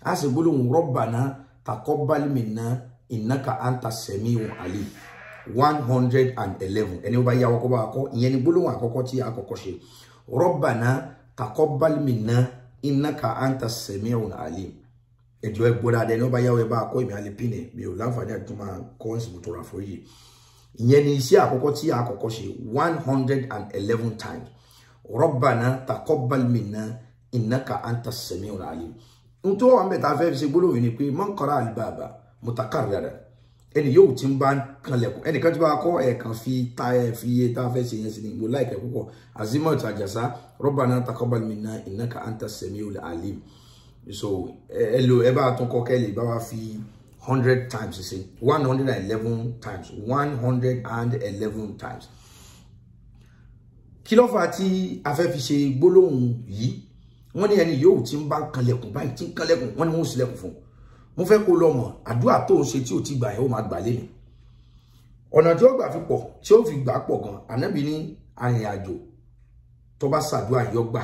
a sì gbólóhùn rabbana taqabbal minna innaka anta sami'un alim one hundred and eleven ẹni ó bá yá ọkọ bá kọ ìyẹn ni gbólóhùn àkọ́kọ́ tí a kọ́kọ́ ṣe rabbana taqabbal minna innaka anta sami'un alim ẹjọ ẹ gbọ́dọ̀ adẹni ó bá yá ọ ẹ bá kọ ìmì alẹ pinne mi ò láǹfààní àti tó máa kọ ẹsìn tó ra fún yìí ìyẹn ni iṣẹ́ àkọ́kọ́ tí a kọ́kọ́ ṣe one hundred and eleven times rabbana taqabbal minna innaka anta sami'un alim nítorí wọn bẹ tá a fẹ́ fi ṣe gbólóhùn ni pé man qara al-baba mutakarrara ẹni yóò ti ń bá kanlẹ̀kùn ẹnìkan tí bá kọ́ ẹ̀ẹ̀kan fi ta ẹ̀ fi iye tá a fẹ́ ṣe yẹn sí ni mo láìkẹ́ púpọ̀ azimot àjàsá rabbana taqabbal minna innaka anta sami'ul alim so ẹ lo ẹ bá tún kọ kẹ́lì bá wa fi hundred times ṣe one hundred and eleven times one hundred and eleven times kí ló fà tí a fẹ́ fi ṣe gbólóhùn yìí wọ́n ní ẹni yóò ti ń bá kanlẹ̀kùn báyìí tí ń kanlẹ̀kùn wọ́n ní wọ́n sílẹ̀kùn fún un mo fẹ́ kó lọ mọ̀ àdúrà tó ń ṣe tí ò ti gbà yẹn ó máa gbà lẹ́nu ọ̀nà tí ó gbà fi pọ̀ tí ó fi gbà pọ̀ gan ànábì ní arìnrìnàjò tó bá ṣàdúrà yọ gbà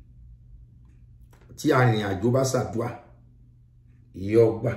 tí arìnrìnàjò bá ṣàdúrà yọ gbà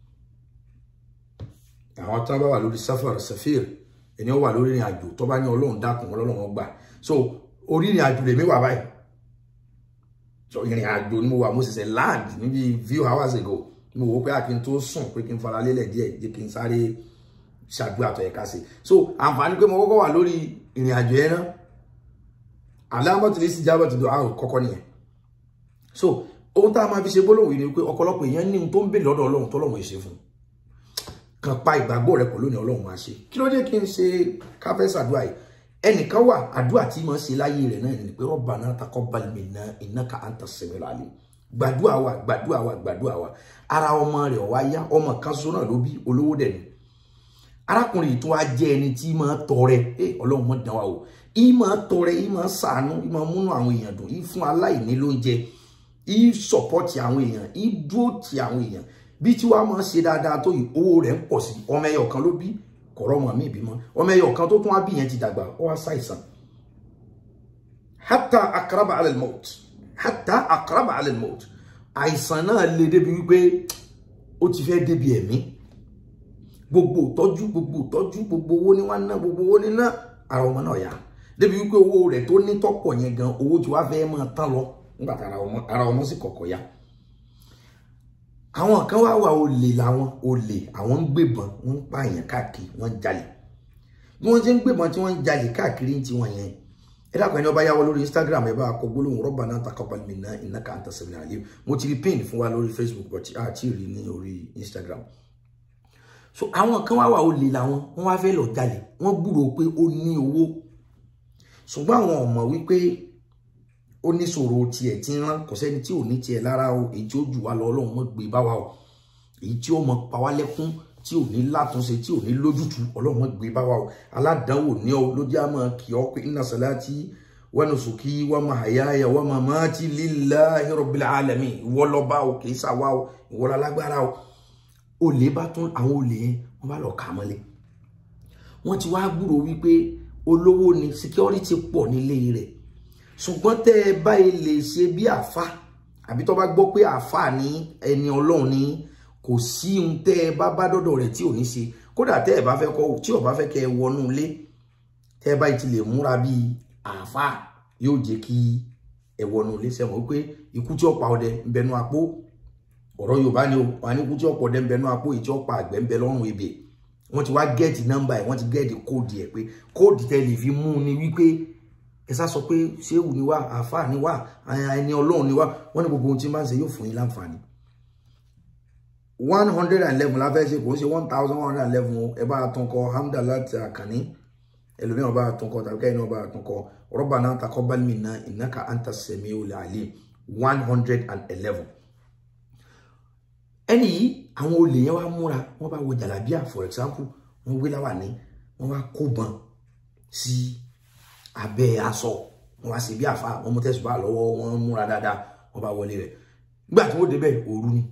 àwọn tó bá wà lórí sáfàr safir ẹni ó wà lórí ìrìn àjò tó bá ní ọlọ́run dákun ọlọ́run gbà so orí ìrìn àjò lèmi wà báyìí so ìrìn àjò ni mo wà mo ṣẹ̀ṣẹ̀ land níbi few hours ago mo wò pé kí n tó sùn pé kí n fara lélẹ̀ díẹ̀ jẹ́ kí n sáré ṣàdúrà tó yẹ ká ṣe so àǹfààní pé mo kọ́kọ́ wà lórí ìrìn àjò yẹn náà alámọ̀tìlẹ́ sì jábọ̀ tó àrùn kọ́kọ́ nìyẹn so ohun tá a máa fi ṣe gbólóhùn yìí ni pé ọ̀pọ̀lọpọ̀ èèyàn ní ohun tó ń bè lọ́dọ̀ ọlọ́run tó lọ́wọ́ ṣe fún kan pa ìgbàgbọ́ rẹ pẹ̀lú ní ọlọ́run máa ṣe kí ló dé kí n ṣe káfẹ́ ṣàdúrà yìí ẹnìkan wà àdúrà tí mo ṣe láyé rẹ̀ náà ni pé Rabbana taqabbal minna innaka anta samiul alim gbàdúrà wa gbàdúrà wa gbàdúrà wa ara ọmọ rẹ̀ wá yá ọmọ kan ṣoṣo náà ló bí olówó dẹ̀ ni arákùnrin tó wá jẹ́ ẹni tí máa tọrẹ ẹ ọlọ́run mọ̀ dán wa o ì máa tọrẹ ì máa ṣàánú ì máa múnú àwọn èèyàn dùn ì fún aláìní lóúnjẹ ì sọ̀pọ̀tì àwọn èèyàn ì dúró ti àwọn èèyàn bí tí wàá máa ṣe dáadáa tó yìí owó rẹ̀ ń pọ̀ sí ọmọ ẹyọ kan ló bí kọ̀rọ̀ ọmọ mi ìbímọ ọmọ ẹyọ kan tó tún wá bí yẹn ti dàgbà ó wá ṣàìsàn hatta akraba alal maut hatta akraba alal maut àìsàn náà le débi wípé ó ti fẹ́ débi ẹ̀mí gbogbo ìtọ́jú gbogbo ìtọ́jú gbogbo owó ní wá ná gbogbo owó ní ná ara ọmọ náà yá débi wípé owó rẹ̀ tó ní tọ́pọ̀ yẹn gan owó tí wàá fẹ́ máa tán lọ nígbà tí ara ọmọ sì kọ̀kọ̀ yá àwọn kan wá wà olè làwọn olè àwọn ń gbébọn wọ́n ń pààyàn káàkiri wọ́n ń jalè bí wọ́n ti ń gbébọn tí wọ́n ń jalè káàkiri tí wọ́n yẹn ẹ dákun ẹni ọba yáwọ lórí instagram ẹ bá kọ gbólóhùn Rabbana taqabbal minna innaka anta samiul alim mo ti rí pin fún wa lórí facebook but a ti rí ní orí instagram so àwọn kan wá wà olè làwọn wọ́n wá fẹ́ lọ jalè wọ́n gbúròó pé ó ní owó ṣùgbọ́n àwọn ọmọ wípé ó ní ṣòro tiẹ̀ tí ń rán kò sẹ́ni tí ò ní tiẹ̀ lára o èyí tí ó jù wá lọ ọlọ́run mọ́ gbé bá wa o èyí tí ó mọ pa wá lẹ́kún tí ò ní látúnṣe tí ò ní lójútu ọlọ́run mọ́ gbé bá wa o aládàáwò ní ọ ló jẹ́ àmọ́ kì ọ́ pé inna salati wa nusuki wa mahayaya wa mamati lillahi rabbil alamin ìwọ lọ́ba o kì í ṣàwa o ìwọ lálágbára o olè bá tún àwọn olè yẹn wọ́n bá lọ kà á mọ́lẹ̀ wọ́n ti wá gbúrò wípé olówó ni security pọ̀ nílé rẹ̀ ṣùgbọ́n tẹ́ ẹ báyìí lè ṣe bí àfa àbí tó bá gbọ́ pé àfa ní ẹni ọlọ́run ní kò sí ohun tẹ́ ẹ bá bá dọ́dọ̀ rẹ̀ tí ò ní ṣe kódà tẹ́ ẹ bá fẹ́ kọ́ tí ò bá fẹ́ kẹ́ ẹ wọnú ilé tẹ́ ẹ báyìí ti lè múra bí àfa yóò jẹ́ kí ẹ wọnú ilé sẹ́wọ̀n wípé ikú tí ó pa ọdẹ ń bẹnu apó ọ̀rọ̀ yorùbá ni o wà ní ikú tí ó pa ọdẹ ń bẹnu apó ìtí ó pa àgbẹ̀ ń bẹ lọ́rùn ebè wọ́n ti wá gẹ́ẹ̀tì nọ́mbà ẹ̀ wọ́n ti gẹ́ẹ̀tì kóòdì ẹ̀ pé kóòdì tẹ́ lè fi mú ni wípé ẹsà sọ pé ṣéwù ni wá àáfàá ni wá ẹni ọlọ́run ni wá wọ́n ní gbogbo ohun tí máa ń ṣe yóò fún yín láǹfààní. one hundred and eleven láfẹ́ ṣe kò ń ṣe one thousand one hundred and eleven o ẹ bá a tún kọ hamdalat akànní ẹlòmíràn bá a tún kọ tàbí kẹ́hìn náà bá a tún kọ Rabbana taqabbal minna innaka anta samiul alim one hundred and eleven. ẹni yìí àwọn olè yẹn wá múra wọ́n bá wo jàlábíà for example wọ́n gbé láwàní wọ́n wá kó bọn sí. Si, abẹ́ aṣọ wọn wá sí bí àfa wọn mú tẹsùbà lọ́wọ́ wọn múra dáadáa wọn bá wọlé rẹ̀ nígbà tí wọn débẹ̀ òru ni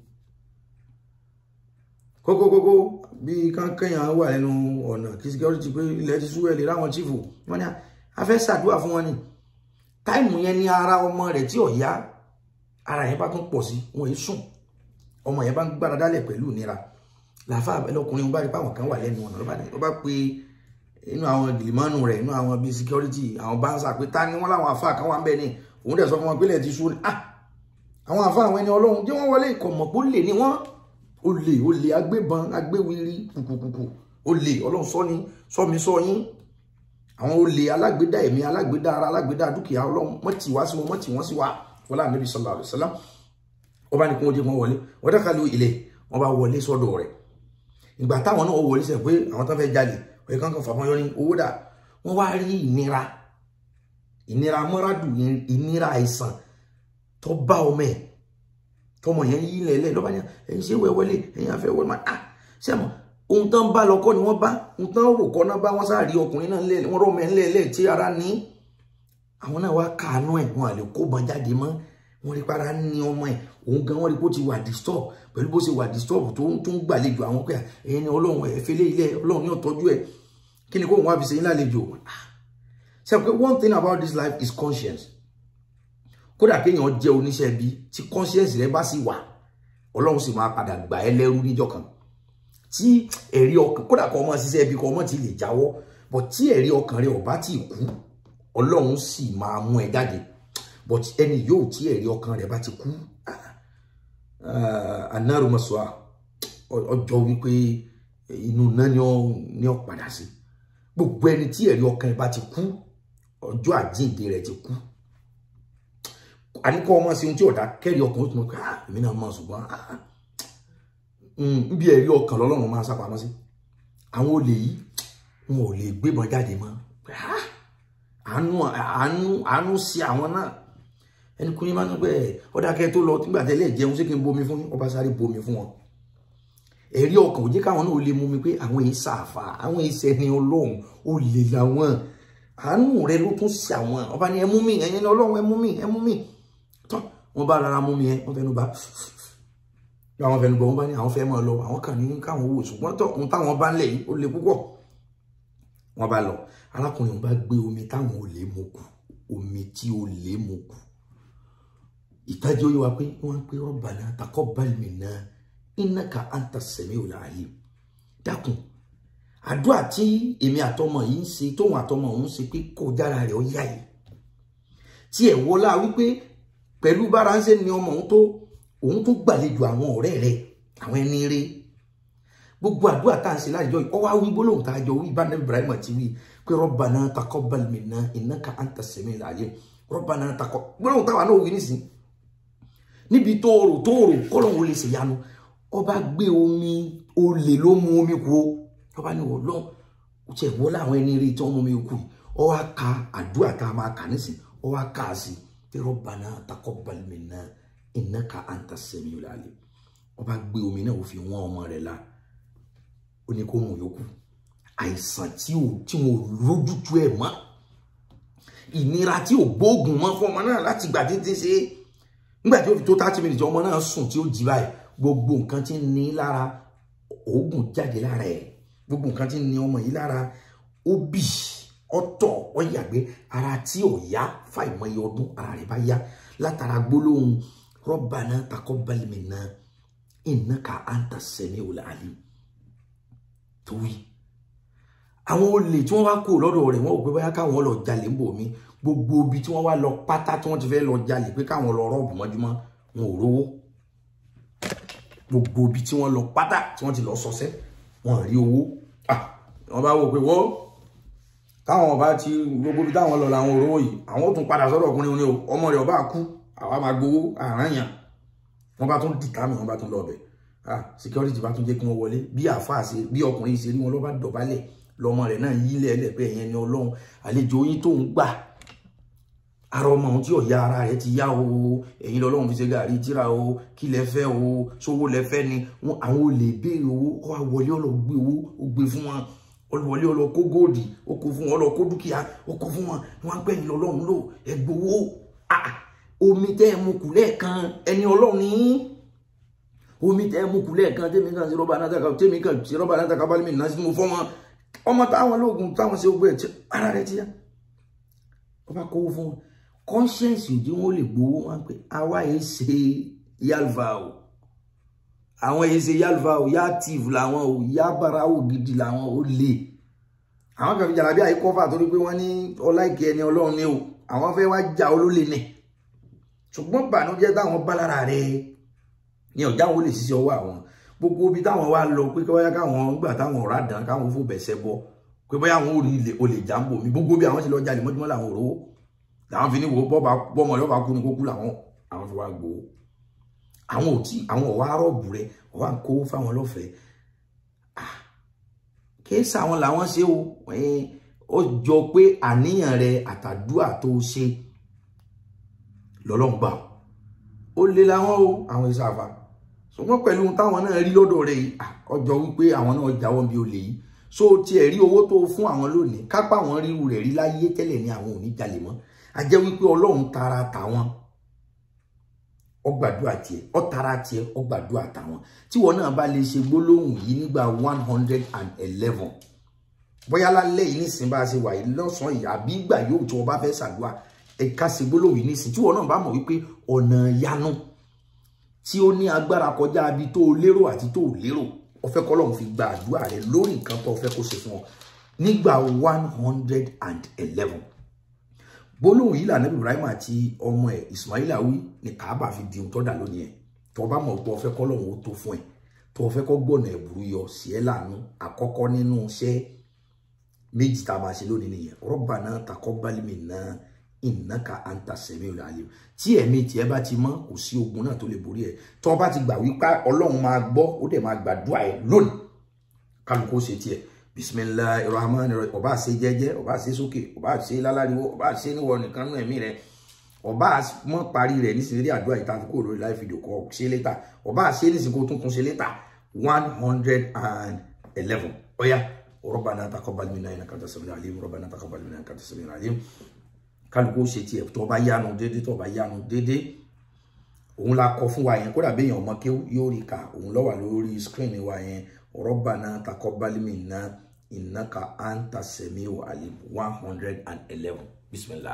kókókókó bí kankanyan wà nínú ọ̀nà kí security pé ilẹ̀ ti sú ẹ̀lẹ́ ráwọn chief wọn ni a fẹ́ ṣàdúrà fún wọn ni táìmù yẹn ní ara ọmọ rẹ̀ tí ò yá ara yẹn bá tún pọ̀ sí wọn yìí sùn ọmọ yẹn bá ń gbára dálẹ̀ pẹ̀lú ìnira làáfà ẹlọkùnrin bá rí páwọn kan wà lẹ́nu ọ̀nà ló bá pe inú àwọn gìlìmọ́nù rẹ̀ inú àwọn bíi security àwọn báńsà pé ta ni wọ́n láwọn àfà kan wà ń bẹ̀ ni òun dẹ̀ sọ fún wọn pé lẹ́ẹ̀ ti sú ni ah àwọn àfà àwọn ẹni ọlọ́run tí wọ́n wọlé ìkọ̀mọ̀ pé ó lè ní wọ́n ó lè ó lè agbébọn agbéwiri kùkùkùkù ó lè ọlọ́run sọ ni sọ mi sọ yín àwọn olè alágbèdá ẹ̀mí alágbèdá ara alágbèdá dúkìá ọlọ́run mọ́ tì wá sí wọn mọ́ tì wọ́n sí wa wọlé ànábì sallallahu alaihi wasallam wọ́n bá ní kí wọ́n jẹ́ wọ́n wọlé wọ́n dákàlù ilé wọ́n bá wọlé sọ́dọ̀ rẹ̀ ìgbà táwọn náà wọlé sẹ́ pé àwọn tó fẹ́ jalè ọ̀yẹ́ kankan fàmọ́ yọ ní owó dà wọ́n wá rí ìnira ìnira mọ́ràdù ìnira àìsàn tó bá ọmọ ẹ̀ tọmọ yẹn yí lẹ́lẹ́ lọ́ba ní ẹ̀yin ṣé wẹ́ wọlé ẹ̀yin afẹ́ wọlé máa ah sẹ́mu ohun tán bá lọ́kọ́ ni wọ́n bá ohun tán rò kọ́ náà bá wọ́n sáà rí ọkùnrin náà lẹ́lẹ́ wọ́n rọ́ọ̀mẹ́ ńlẹ́lẹ́ tí ara ní àwọn náà wá káàánú ẹ̀ wọn à lè kó bọn jáde mọ́ wọ́n rí para ní ọmọ ẹ̀ òun gan wọ́n rí pé ó ti wà disturb pẹ̀lú bó ṣe wà disturb tó ń tún gbàlejò àwọn pé ẹ̀yin ni ọlọ́run ẹ̀ fẹ́lẹ́ ilé ọlọ́run ní ọ̀tọ́jú ẹ̀ kí ni kó òun wá fi ṣe yín lálejò ṣe pé one thing about this life is conscience kódà kéèyàn jẹ́ oníṣẹ́ ibi tí conscience rẹ bá sì wà ọlọ́run sì máa padà gbà ẹ́ lẹ́rú níjọ́ kan tí ẹ̀rí ọkàn kódà kọ́ ọmọ ṣiṣẹ́ ibi kọ́ ọmọ ti lè jáwọ́ but tí ẹ̀rí ọkàn rẹ ò bá ti kú ọlọ́run sì máa mú ẹ jáde but ẹni yóò tí ẹ̀rí ọkàn rẹ̀ bá ti kú anárùmọ̀sọ́à ọjọ́ wípé inú náà ni ó padà sí gbogbo ẹni tí ẹ̀rí ọkàn rẹ̀ bá ti kú ọjọ́ àjíǹde rẹ̀ ti kú àníkọ́ ọmọ sí ohun tí ọ̀dà kẹ́rì ọkàn ó tún mọ̀ pé èmi náà mọ̀ ṣùgbọ́n níbi ẹ̀rí ọkàn lọ́lọ́run máa sápamọ́ sí àwọn olè yìí wọn ò lè gbébọn jáde mọ́ àánú àánú àánú sí àwọn náà ẹni kúrin máa ń gbẹ ọdá kẹ tó lọ nígbà tẹ́lẹ̀ jẹun ṣé kí n bomi fún ọba sáré bomi fún wọn ẹ̀rí ọkàn òjé káwọn náà lè mú mi pé àwọn èyí sàfà àwọn èyí sẹni Ọlọ́run ó lè làwọn àánú rẹ ló tún sí àwọn ọba ni ẹ mú mi ẹ̀yin ni Ọlọ́run ẹ mú mi ẹ mú mi tán wọn bá rárá mú mi ẹ wọn fẹnu bá àwọn fẹnu bọ wọn bá ní àwọn fẹ́ máa lọ àwọn kàn ní káwọn wò ṣùgbọ́n tó ohun táwọn bá ń lẹ yìí ó le púpọ̀ wọn bá lọ arákùnrin wọn bá gbé omi táwọn ò lè mú kù omi tí ò lè mú kù ìtajà ó yẹ wa pé wọn pe Rabbana taqabbal minna innaka anta sami'ul alim dákun àdúrà tí èmi àtọmọ yìí ń ṣe tóun àtọmọ òun ṣe pé kò dára rẹ̀ ó yá yìí tí ẹ̀ wọlá wípé pẹ̀lú bára ń ṣe ni ọmọ òun tó òun tó gbàlejò àwọn ọ̀rẹ́ rẹ̀ àwọn ẹni rẹ̀ gbogbo àdúrà tá à ń ṣe láàjọ yìí ọwọ́ àwọn gbólóhùn tá a jọ wí bá nàbí Ibrahim ti wí pé Rabbana taqabbal minna innaka anta sami'ul alim Rabbana taqabbal gbólóhùn táwa náà wí nísìnyí níbi tóòrò tóòrò kọ́lọ̀wọ́ lè ṣèyanu ọba gbé omi olè ló mu omi kú o ọba ní ọlọ́run ó tiẹ̀ wọ́n láwọn ẹni rí tí wọ́n mú omi kú yìí ọ wá ka àdúrà tá a máa kà nísìn ọ wá kà á sí pé Rabbana taqabbal minna innaka anta sami'ul alim ọba gbé omi náà ó fi wọ́n ọmọ rẹ̀ la ó ní kó mú yòókù àìsàn tí ò tí wọn ò lójútu ẹ̀ mọ́ ìnira tí ò gbóògùn mọ́ fún ọmọ náà láti gbà títí ṣe é nígbà tí ó fi tó thirty minutes ọmọ náà sùn tí ó jí báyìí gbogbo nǹkan tí ń ní lára oògùn jáde lára ẹ̀ gbogbo nǹkan tí ń ní ọmọ yìí lára ó bì ọ̀tọ̀ ó yàgbé ara tí ò yá fàìmọye ọdún ara rẹ̀ bá yá látara gbólóhùn Rabbana taqabbal minna innaka anta sami'ul alim tó wí àwọn olè tí wọ́n wá kó lọ́dọ̀ rẹ̀ wọ́n ò pé báyá káwọn lọ jalè ń bò mí gbogbo ibi tí wọ́n wá lọ pátá tí wọ́n ti fẹ́ lọ jalè pé káwọn lọ rọ́ọ̀bù mọ́júmọ́ wọn ò rówó gbogbo ibi tí wọ́n lọ pátá tí wọ́n ti lọ sọsẹ́ wọn rí owó wọ́n bá wò pé wọ́n táwọn bá ti gbogbo ibi táwọn lọ làwọn ò rówó yìí àwọn ò tún padà sọ́dọ̀ ọkùnrin oní o ọmọ rẹ̀ ọba kú àwa máa gbowó àráyàn wọ́n bá tún dìtà mi wọ́n bá tún lọ bẹ̀ security bá tún jẹ́ kí wọ́n wọlé bí àáfàá ṣe bí ọkùnrin ṣe rí wọn lọ́ bá dọ̀bálẹ̀ lọmọ rẹ̀ náà yí lẹ́lẹ̀ pé ẹ̀yẹn ni ọlọ́run àlejò yín tó ń gbà ara ọmọ ohun tí ọ̀yá ara rẹ̀ ti yá o ẹ̀yin lọ́lọ́run fi ṣe gàrí tíra o kí lẹ fẹ́ o sówó lẹ fẹ́ ni àwọn olè béèrè owó ọ wá wọlé ọlọ gbé owó ó gbé fún wọn ọlọwọlé ọlọ kó góòdì ó kó fún wọn ọlọ kó dúkìá ó kó fún wọn wọn pẹ́ ẹ̀yin lọ́lọ́run lò ẹ gbowó omi tẹ́ ẹ mú kù lẹ́ẹ̀kan ẹni ọlọ́run ní omi tẹ́ ẹ mú kù lẹ́ẹ̀kan tẹ́mi kan sí rọ́bà náà tẹ́ka tẹ́mi kan sí rọ́bà náà tẹ́ka bá mi nà sí mo fọ́ wọn ọmọ táwọn lóògùn táwọn ṣe gbé ẹ̀ ara rẹ̀ ti yá ọba kówó fún wọn conscience òdi wọn lè gbowó wọn pé àwa yìí ṣe yalva o àwọn èyí ṣe yálùfà ò yá tìf làwọn ò yá bárawò gidi làwọn ò lè àwọn kan fi jàlábí àyíkọ́fà torí pé wọ́n ní ọláìkí ẹni ọlọ́run ní o àwọn fẹ́ wá já olólè ní ṣùgbọ́n bànújẹ́ táwọn bá lára rẹ̀ ní ọjà wọn lè ṣiṣẹ́ ọwọ́ àwọn gbogbo ibi táwọn wá lọ pé kọ́yá káwọn gbà táwọn ọ̀rá dán káwọn fò bẹ̀sẹ̀ bọ pé bóyá àwọn ò rí ilé olè jàǹbò mi gbogbo bí àwọn ti lọ jalè mọ́júmọ́ làwọn ò rówó làwọn fi ní wo bọ́ba bọ́mọ yọba kú ni kó kú làwọn àwọn fi wá gbowó àwọn ò tí àwọn ọ̀wá rọ̀bù rẹ̀ ọ̀wá ń kó fáwọn lọ́fẹ̀ẹ́ kéésì àwọn làwọn ṣe o ó jọ pé àníyàn rẹ̀ àtàdúà tó ṣe lọ́lọ́ngbà ó lé láwọn o àwọn ìsàfà ṣùgbọ́n pẹ̀lú táwọn náà rí lọ́dọ̀ rẹ̀ yìí ọjọ́ wípé àwọn náà jáwọ́ bí olè yìí so tiẹ̀ rí owó tó fún àwọn lónìí kápá àwọn ríru rẹ̀ rí láyé tẹ́lẹ̀ ní àwọn ò ní jalè mọ́ a jẹ́ wípé ọlọ́run tara tàwọn ọgbàdúrà tiẹ̀ ọ̀tara tiẹ̀ ọgbàdúrà tàwọn tíwọ náà bá lè ṣe gbólóhùn yìí nígbà one hundred and eleven bóyá lálẹ́ yìí nísìnyí bá a ṣe wà yìí lọ́sàn-án yìí àbí ìgbà yóò tí wọ́n bá fẹ́ ṣàdúrà ẹ̀ka ṣe gbólóhùn yìí nísìnyí tíwọ náà bá mọ̀ wípé ọ̀nà yanu tí ó ní agbára kọjá abi tó o lérò àti tó o lérò ó fẹ́ kọ́lọ́run fi gba àdúrà rẹ lórí nǹkan tó o fẹ́ kó ṣe fún ọ nígbà one hundred and eleven gbólóhùn yìí lànà Ibrahim àti ọmọ ẹ̀ Ismaila wí ní Kaaba fi di ohun tó dà lónìí ẹ̀ tó o bá mọ̀ pé o fẹ́ kọ́lọ́run ó tó fún ẹ tó o fẹ́ kọ́ gbọ̀nà ẹ̀bùrú yọ sí ẹ láàánú àkọ́kọ́ nínú iṣẹ́ méjì tá a máa ṣe lónìí nìyẹn Rabbana taqabbal minna innaka anta samiul alim tí ẹ̀mí tiẹ̀ bá ti mọ́ kò sí ogun náà tó lè borí ẹ̀ tó bá ti gbà wípé ọlọ́run máa gbọ́ ó dẹ̀ máa gbàdúrà ẹ̀ lónìí kálukú ó ṣe tiẹ̀ bisimilahi rahman rahim ọba ṣe jẹ́jẹ́ ọba ṣe sókè ọba ṣe láláriwo ọba ṣe níwọ nìkan nú ẹ̀mí rẹ̀ ọba mọ parí rẹ̀ nísìnyí àdúrà ìta fi kúrò lórí live video kọ ṣe létà ọba ṣe nísìnyí kó tún tún ṣe létà one hundred and eleven ọ̀ya rabbana taqabbal minna innaka antas samiul alim rabbana taqabbal minna innaka antas samiul alim kálukú ṣe tiẹ̀ tó bá yánu déédéé tó bá yánu déédéé òun la kọ fún wa yẹn kódà béèyàn ọmọ kí yóò rí ka òun ló wà lórí screen wa yẹn Rabbana taqabbal minna innaka anta samiu alim one hundred and eleven bismillah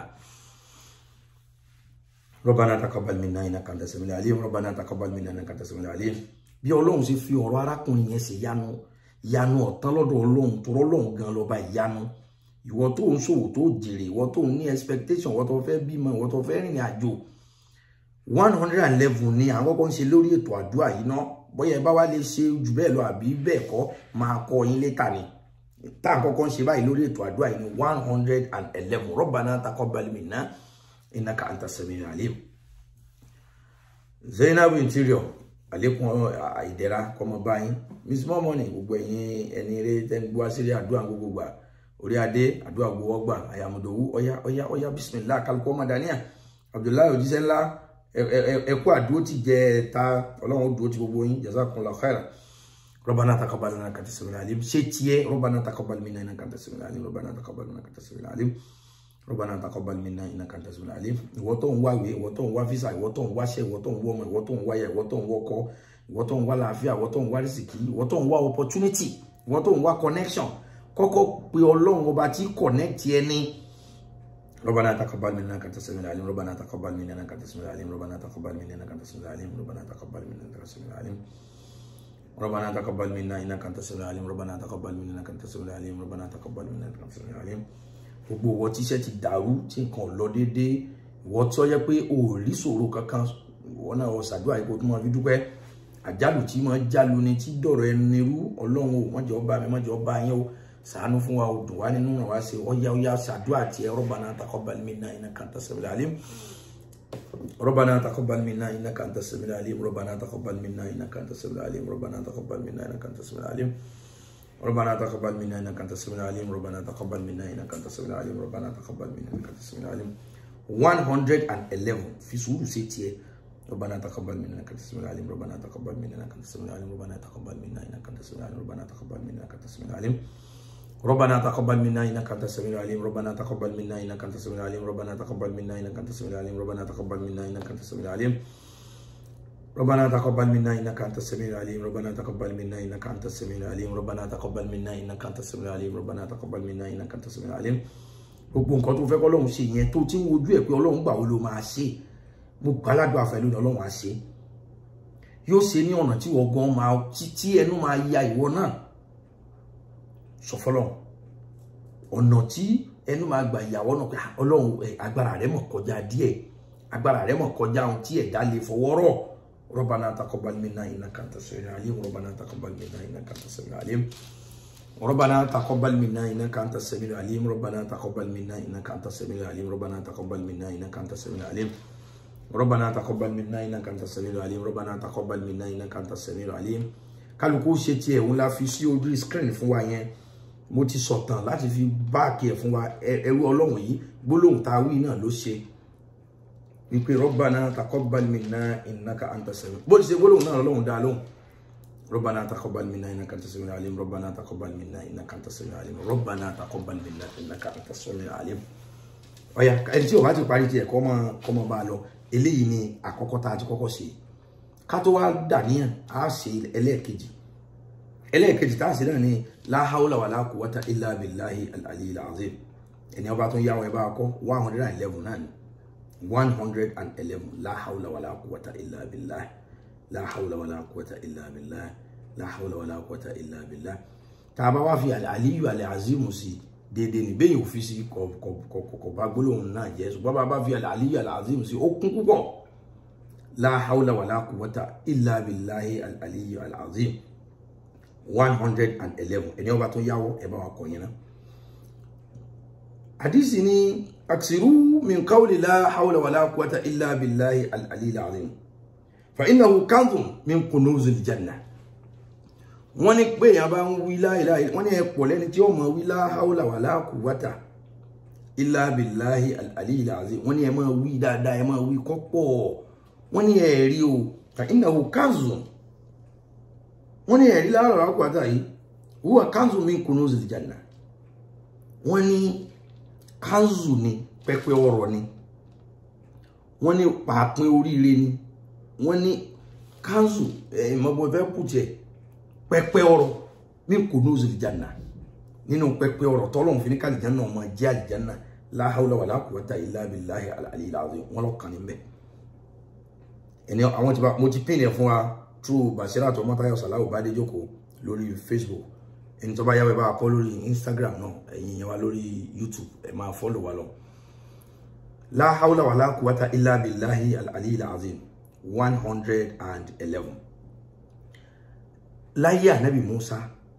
Rabbana taqabbal minna innaka anta samiu alim Rabbana taqabbal minna innaka anta samiu alim bí ọlọ́run ṣe fi ọ̀rọ̀ arákùnrin yẹn ṣe yanu yanu ọ̀tán lọ́dọ̀ ọlọ́run tó rọ́lọ́run gan lọ́ba ìyanu ìwọ tó ń ṣòwò tó jèrè ìwọ tó ń ní expectation ìwọ tó fẹ́ bímọ ìwọ tó fẹ́ rìnrìn àjò one hundred and eleven ni àwọn kọ́kọ́ ń ṣe lórí ètò àdúrà yìí ná bóyá ẹ bá wá lè ṣe jù bẹ́ẹ̀ lọ àbí bẹ́ẹ̀ kọ́ máa kọ́ yín létà ni tá à ń kọ́kọ́ ń ṣe báyìí lórí ètò àdúrà yìí ní one hundred and eleven Rabbana taqabbal minna innaka anta samiul alim Zainab interior àlékún ìdẹ̀ra kọ́mọ báyìí miss mọ́mọ́nì gbogbo ẹ̀yin ẹni rẹ tẹ́ni gbọ́ sílé àdúrà gbogbo gbà orí adé àdúrà gbowó gbà àyàmùdòwú ọyá ọyá ọyá bisimilá kálukú ọmọdàníà abdullahi òjíṣẹ́ ńlá ẹkú àdúró ti jẹ ta ọlọ́run dúró ti gbogbo yín jazakumullahu khairan ربنا تقبل منا انك انت السميع العليم شيتيه ربنا تقبل منا انك انت السميع العليم ربنا تقبل منا انك انت السميع العليم ربنا تقبل منا انك انت السميع العليم ìwọ tó ń wá ìwé ìwọ tó ń wá visa ìwọ tó ń wáṣẹ́ ìwọ tó ń wá ọmọ ìwọ tó ń wá ya ìwọ tó ń wọkọ ìwọ tó ń wá làáfíà ìwọ tó ń wá rìsìkì ìwọ tó ń wá opportunity ìwọ tó ń wá connection kọ́kọ́ pe Ọlọ́run ọba tí connect ẹni ربنا تقبل منا انك انت السميع العليم ربنا تقبل منا انك انت السميع العليم ربنا تقبل منا انك انت السميع العليم ربنا تقبل منا انك انت السميع العليم ربنا تقبل منا انك انت السميع العليم ربنا تقبل منا انك انت السميع العليم ربنا تقبل منا انك انت السميع العليم gbogbo ìwọ tí iṣẹ́ ti dàrú tí nǹkan lọ déédéé ìwọ tó yẹ pé o ò rí ṣòro kankan ìwọ náà ọ ṣàdúrà yìí kó tó máa fi dúpẹ́ àjálù tí máa jálu ni tí dọ̀rọ̀ ẹni rú ọlọ́run o má jẹ́ ó bá mi má jẹ́ ó bá yín o ṣàánú fún wa o dùn wá nínú ràn wá sí ọyá ọyá ṣàdúrà tiẹ̀ Rabbana taqabbal minna innaka anta samiul alim ربنا تقبل منا انك انت السميع العليم ربنا تقبل منا انك انت السميع العليم ربنا تقبل منا انك انت السميع العليم ربنا تقبل منا انك انت السميع العليم ربنا تقبل منا انك انت السميع العليم ربنا تقبل منا انك انت السميع العليم 111 في سورة ستيه ربنا تقبل منا انك انت السميع العليم ربنا تقبل منا انك انت السميع العليم ربنا تقبل منا انك انت السميع العليم ربنا تقبل منا انك انت السميع العليم ربنا تقبل منا انك انت السميع العليم ربنا تقبل منا انك انت السميع العليم ربنا تقبل منا انك انت السميع العليم ربنا تقبل منا انك انت السميع العليم ربنا تقبل منا انك انت السميع العليم ربنا تقبل منا انك انت السميع العليم ربنا تقبل منا انك انت السميع العليم ربنا تقبل منا انك انت السميع العليم gbogbo nǹkan tó fẹ́ kọ́ lọ́hùn ṣe yẹn tó ti ń wojú ẹ̀ pé ọlọ́run gbà wo ló máa ṣe mo gbàládùn àfẹ́lú ni ọlọ́run á ṣe yóò ṣe ní ọ̀nà tí wọ́n gan máa tí ẹnu máa ya ìwọ náà sọ fọlọ́run ọ̀nà tí ẹnu máa gbà ìyàwó náà pé ọlọ́run agbára rẹ mọ̀ kọjá díẹ̀ agbára rẹ mọ̀ kọjá ohun tí ẹ̀dá lè fọwọ́ rọ̀ ربنا تقبل منا انك انت السميع العليم ربنا تقبل منا انك انت السميع العليم ربنا تقبل منا انك انت السميع العليم ربنا تقبل منا انك انت السميع العليم ربنا تقبل منا انك انت السميع العليم ربنا تقبل منا انك انت السميع العليم ربنا تقبل منا انك انت السميع العليم kálukú ṣe tiẹ̀ òun la fi sí ojú screen fún wa yẹn mo ti sọ̀tàn láti fi báàkì ẹ̀ fún wa ẹrú ọlọ́run yìí gbólóhùn tá a wí náà ló ṣe wípé rọ́bànà taqabbal minna innaka anta sami bó ti ṣe gbólóhùn náà lọ́hùn dá lóhùn rọ́bànà taqabbal minna innaka anta sami alim rọ́bànà taqabbal minna innaka anta sami alim rọ́bànà taqabbal minna innaka anta sami alim. ọ̀yà ẹni tí o bá ti parí tiẹ̀ kọ́ máa kọ́ máa bá a lọ eléyìí ni àkọ́kọ́ tá a ti kọ́kọ́ ṣe ká tó wá dàníyàn á ṣe ẹlẹ́ẹ̀kejì ẹlẹ́ẹ̀kejì tá a ṣe náà ni la hawla wala quwwata illa billahi al-aliyyil azim ẹni ọba tó ń yáwọ ẹ bá kọ́ one hundred and eleven náà ni. 111 لا حول ولا قوة إلا بالله لا حول ولا قوة إلا بالله لا حول ولا قوة إلا بالله tàbá wá fi àlàyé àlàzímù sí dédé ní bẹ́yìn òfin sí kọ̀kọ̀kọ̀ bá gbólóhùn náà jẹ́ ṣùgbọ́n bá bá fi àlàyé àlàzímù sí ó kún púpọ̀ la hawla wala quwwata illa billahi al-aliyyu al-azim 111 ẹni ọba tó yáwọ́ ẹ bá wa kọ̀ yẹn náà hadisi ni أكثروا من قول لا حول ولا قوة إلا بالله العلي العظيم فإنه كنز من كنوز الجنة wọ́n ní pé èèyàn bá ń wí láìláì wọ́n ní ẹ̀pọ̀ lẹ́ni tí ó mọ̀ wí la hawla wala quwwata illa billahi al-aliyyil azim wọ́n ní ẹ máa wí dáadáa ẹ máa wí kọ́pọ̀ wọ́n ní ẹ̀rí o fa innahu kanzun wọ́n ní ẹ̀rí la hawla wala quwwata yìí huwa kanzun min kunuzil janna wọ́n ní kanzu ni pẹpẹ ọrọ̀ ni wọ́n ní pàápín oríire ni wọ́n ní kanzu ìmọ̀bọ fẹ́ kùtì ẹ̀ pẹpẹ ọrọ̀ ní kunuzil janna nínú pẹpẹ ọrọ̀ tọ́lọ́hún fi ní ká àlìjánnà ọmọ jẹ́ àlìjánnà la hawla wala quwwata illa billahi al-aliyyil azim wọ́n lọ kàn ní bẹ́ẹ̀ ẹni àwọn tí mo ti pín ẹ̀ fún wa through Basirat Ọmọ́táyọ̀ Sàláwù Bádéjókòó lórí Facebook ẹni tó bá yáwé bá kọ́ lórí instagram náà ẹ̀yin yẹn wá lórí youtube ẹ máa fọ́lọ̀ wa lọ. la hawla wala quwwata illa billahi al-aliyyil azim one hundred and eleven. láyé ànábì musa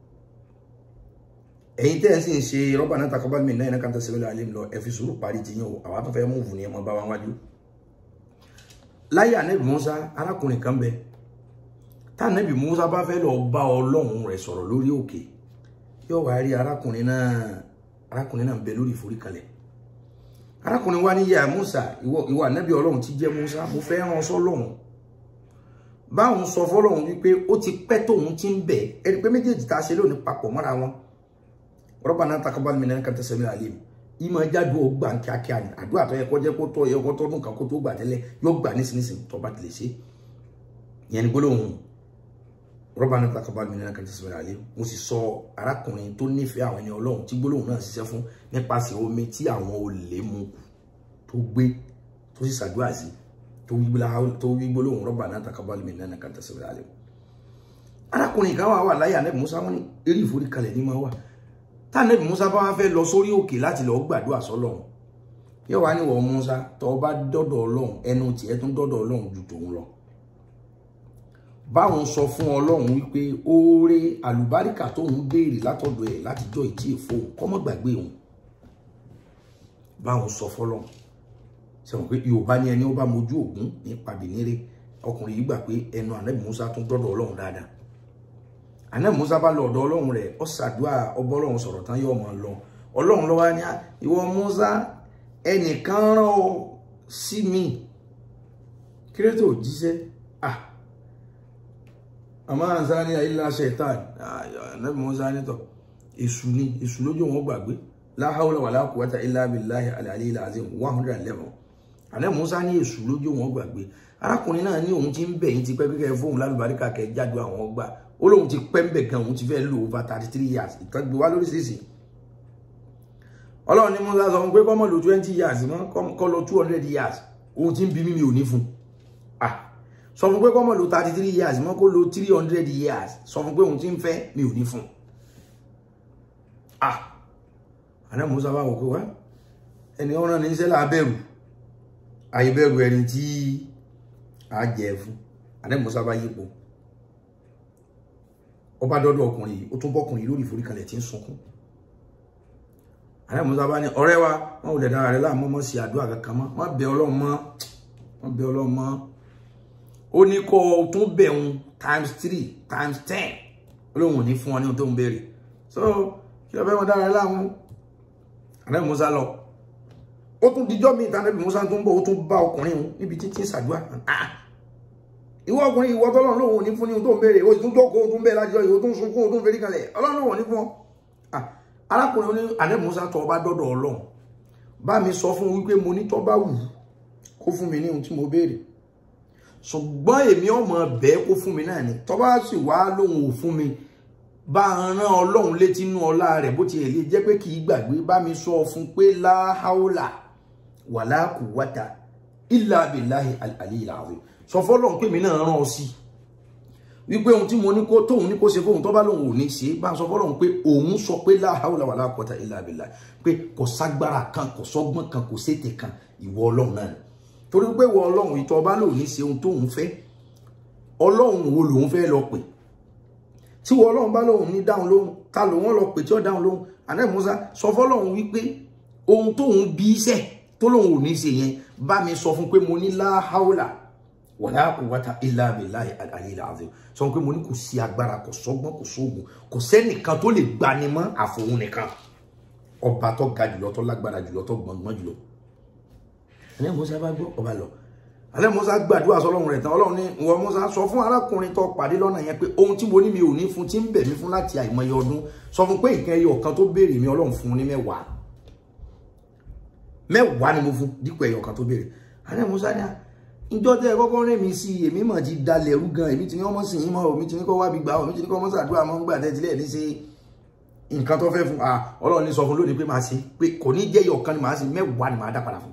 ẹ̀yin tẹ́ ẹ̀ sì ń ṣe rabbana taqabbal minna innaka anta samiul alim lọ ẹ fi sùúrù parí ti yín o àwa tó fẹ́ múùfù ni ẹ mọ bá wa wájú. láyé ànábì musa arákùnrin kan bẹ tá ànábì musa bá fẹ́ lọ bá ọlọ́run rẹ̀ sọ̀rọ̀ lórí òkè yóò wá rí arákùnrin náà arákùnrin náà ń bẹ lórí ìforíkalẹ̀ arákùnrin wa ní yà Musa ìwọ ìwọ ànábì Ọlọ́run tí jẹ́ Musa mo fẹ́ rán sọ́lọ́run báwọn sọ fọ́lọ́run wípé ó ti pẹ́ tóun ti ń bẹ̀ ẹni pé méjèèjì tá a ṣe lónìí papọ̀ mọ́ra wọn Rabbana taqabbal minna innaka antas samiul alim ìmọ̀ jáde ó gbà kíákíá ni àdúrà tó yẹ kó jẹ́ kó tó yẹ kó tọ́dún kan kó tó gbà tẹ́lẹ̀ yóò gbà nísinsìnyí tó bá tilẹ̀ ṣe yẹn ni gbólóhùn Rabbana taqabbal minna innaka antas samiul alim mo sì sọ arákùnrin tó nífẹ̀ẹ́ àwọn ẹni ọlọ́run tí gbólóhùn náà ṣiṣẹ́ fún nípasẹ̀ omi tí àwọn olè mu tó gbé tó sì ṣàdúrà sí tó wí gbólóhùn Rabbana taqabbal minna innaka antas samiul alim. arákùnrin kan wà wà láyé ànẹ́bí musa wọn ní eré ìforíkalẹ̀ ní máa wà tá ànẹ́bí musa bá wá fẹ́ lọ sórí òkè láti lọ gbàdúrà sọ́lọ́run yóò wá níwọ̀ musa tó bá dọ́dọ̀ ọlọ́run ẹnu tiẹ̀ tún dọ́dọ̀ ọlọ́run ju tòun lọ báwọn sọ fún ọlọ́run wípé oore àlùbáríkà tóun béèrè látọ̀dọ̀ ẹ̀ látijọ́ ìtí èfó kọ́mọ́ gbàgbé òun báwọn sọ fọlọ́run sẹ́wọ̀n pé yorùbá ní ẹni ó bá mojú ògún ní pàbíníré ọkùnrin yìí gbà pé ẹnu ànábì musa tún dọ́dọ̀ ọlọ́run dáadáa ànábì musa bá lọ ọ̀dọ̀ ọlọ́run rẹ̀ ó ṣàdúrà ọbọ̀ ọlọ́run sọ̀rọ̀ tán yóò máa lọ ọlọ́run lọ́wọ́ ní ìwọ musa ẹnìkan rán ọ sí mi kí ló tó jíṣẹ́ ah àmọ́ àǹsáni àìlá ṣẹ̀tàn ànábì Mùsá nítọ̀ èṣù ni èṣù lójú wọn gbàgbé la hawla wala quwwata illa billahi al-aliyyil azim one hundred and eleven ànábì Mùsá ní èṣù lójú wọn gbàgbé arákùnrin náà ní òun ti ń bẹ̀ yín ti pẹ́ kíkẹ́ fóun lálùbáríkà kẹ́ jáde àwọn ọgbà ó lóun ti pẹ́ ń bẹ̀ gan òun ti fẹ́ lò over thirty three years ìtọ́gbé wá lóríṣiríṣi ọlọ́run ní Mùsá sọ pé kọ́mọ lo twenty years mọ́ kọ́ lo two hundred years òun ti ń bí mímí òní fún ah sọ fún pé kọ́mọ̀ lo thirty three years mọ́ kó lo three hundred years sọ fún pé òun ti ń fẹ́ mi ò ní fún un ah àná musa bá wò pé wá ẹni ọ̀ràn ní sẹ́lá abẹ́rù àìbẹ̀rù ẹni tí a jẹ fún àná musa bá yípo ọba dọ́dọ̀ ọkùnrin yìí ó tún bọ́kùnrin lórí ìforíkalẹ̀ tí ń sunkún àná musa bá ní ọ̀rẹ́ wa wọn ò lè dára rẹ láàmú mọ́ sí àdúrà kankan mọ́ má bẹ ọlọ́run mọ́ má bẹ ọlọ́run mọ́ ó ní kó o tún bẹ̀ òun times three times ten olóhùn ò ní fún ọ ní ohun tó ń béèrè so kí ló fẹ́ wọn dára rẹ láàmú àná musa lọ ó tún dijọ́ mi ìta níbi musa tó ń bọ̀ ó tún bá ọkùnrin òun níbi títí ṣàdúrà ìwọ ọkùnrin ìwọ tọ́lọ́run lòun ò ní fún ní ohun tó ń béèrè o tún jókòó o tún bẹ́ẹ̀ lájọ ìwọ tó ń sunkún o tún fẹ́rí kalẹ̀ ọlọ́run lòun ò ní fún ọ. arákùnrin oní àná musa tó ọba dọ́dọ̀ ọlọ́run bá mi sọ fún wípé mo ní tọ́ bá wù kó fún mi ní ohun tí mo béèrè ṣùgbọ́n èmi ọmọ bẹ́ẹ̀ kó fún mi náà ni tọ́ bá sì wá lòun ò fún mi bá rán ọlọ́run létí inú ọlá rẹ̀ bó ti lè jẹ́ pé kì í gbàgbé bá mi sọ fún pé láháólà wàlá kùwátà ìlà abiláhi àlìyí làwọn sọ fọlọ́run pé mi náà rán ọ sí wípé ohun tí mo ní kó tóun ní kó ṣe fóun tó bá lòun ò ní ṣe bá sọ fọlọ́run pé òun sọ pé láháólà wàlá kùwátà ìlà abiláhi pé kò ságbára kan kò sọ́gbọ́n kan kò sétè kan ìwọ ọlọ́run náà ni torí pé ìwọ ọlọ́run ìtọ́ bá lòun ní ṣe ohun tóun fẹ́ ọlọ́run wo lòun fẹ́ lọ pè tí wọ́n ọlọ́run bá lóhun ní dáhùn lóhun ta ló wọ́n lọ pè tí ó dáhùn lóhun ànábì Mùsá sọ fọ́lọ́run wípé ohun tóun bí iṣẹ́ tó lóhun ò ní ṣe yẹn bá mi sọ fún pé mo ní láháùlà wala quwwata illa billahi al-aliyyil azim sọ pé mo ní kò sí agbára kò sọ́gbọ́n kò sóògùn kò sẹ́nìkan tó lè gbani mọ́ àfòun nìkan ọba tó ga jùlọ tó lágbára jùlọ tó gbọ̀ngbọ̀n jùlọ ànábì Mùsá bá gbọ́ ọba lọ alẹ́ musa gbàdúrà sọlọ́run rẹ̀ tán ọlọ́run ní ìwọ musa sọ fún arákùnrin tó pàdé lọ́nà yẹn pé ohun tí mo ní mi ò ní fún tí ń bẹ̀ mí fún láti àìmọye ọdún sọ fún pé nǹkan ẹyọ kan tó béèrè mi ọlọ́run fún ní mẹ́wàá mẹ́wàá ni mo fún dípò ẹyọ kan tó béèrè alẹ́ musa ní ìjọ tẹ kọ́kọ́ rẹ̀ mi sí èmi mà ti dalẹ̀ ẹrú gan èmi ti ní ọmọ sìn yín mọ́ èmi ti ní kọ́ wá bí gbà èmi ti ní kọ́ ọmọ sàdúrà mọ́ gbà tẹ́tílẹ̀ ní ṣe nǹkan tó fẹ́ fún ọlọ́run ní sọ fún lónìí pé màá ṣe pé kò ní jẹ́ ẹyọ kan ni màá ṣe mẹ́wàá ni màá dá padà fún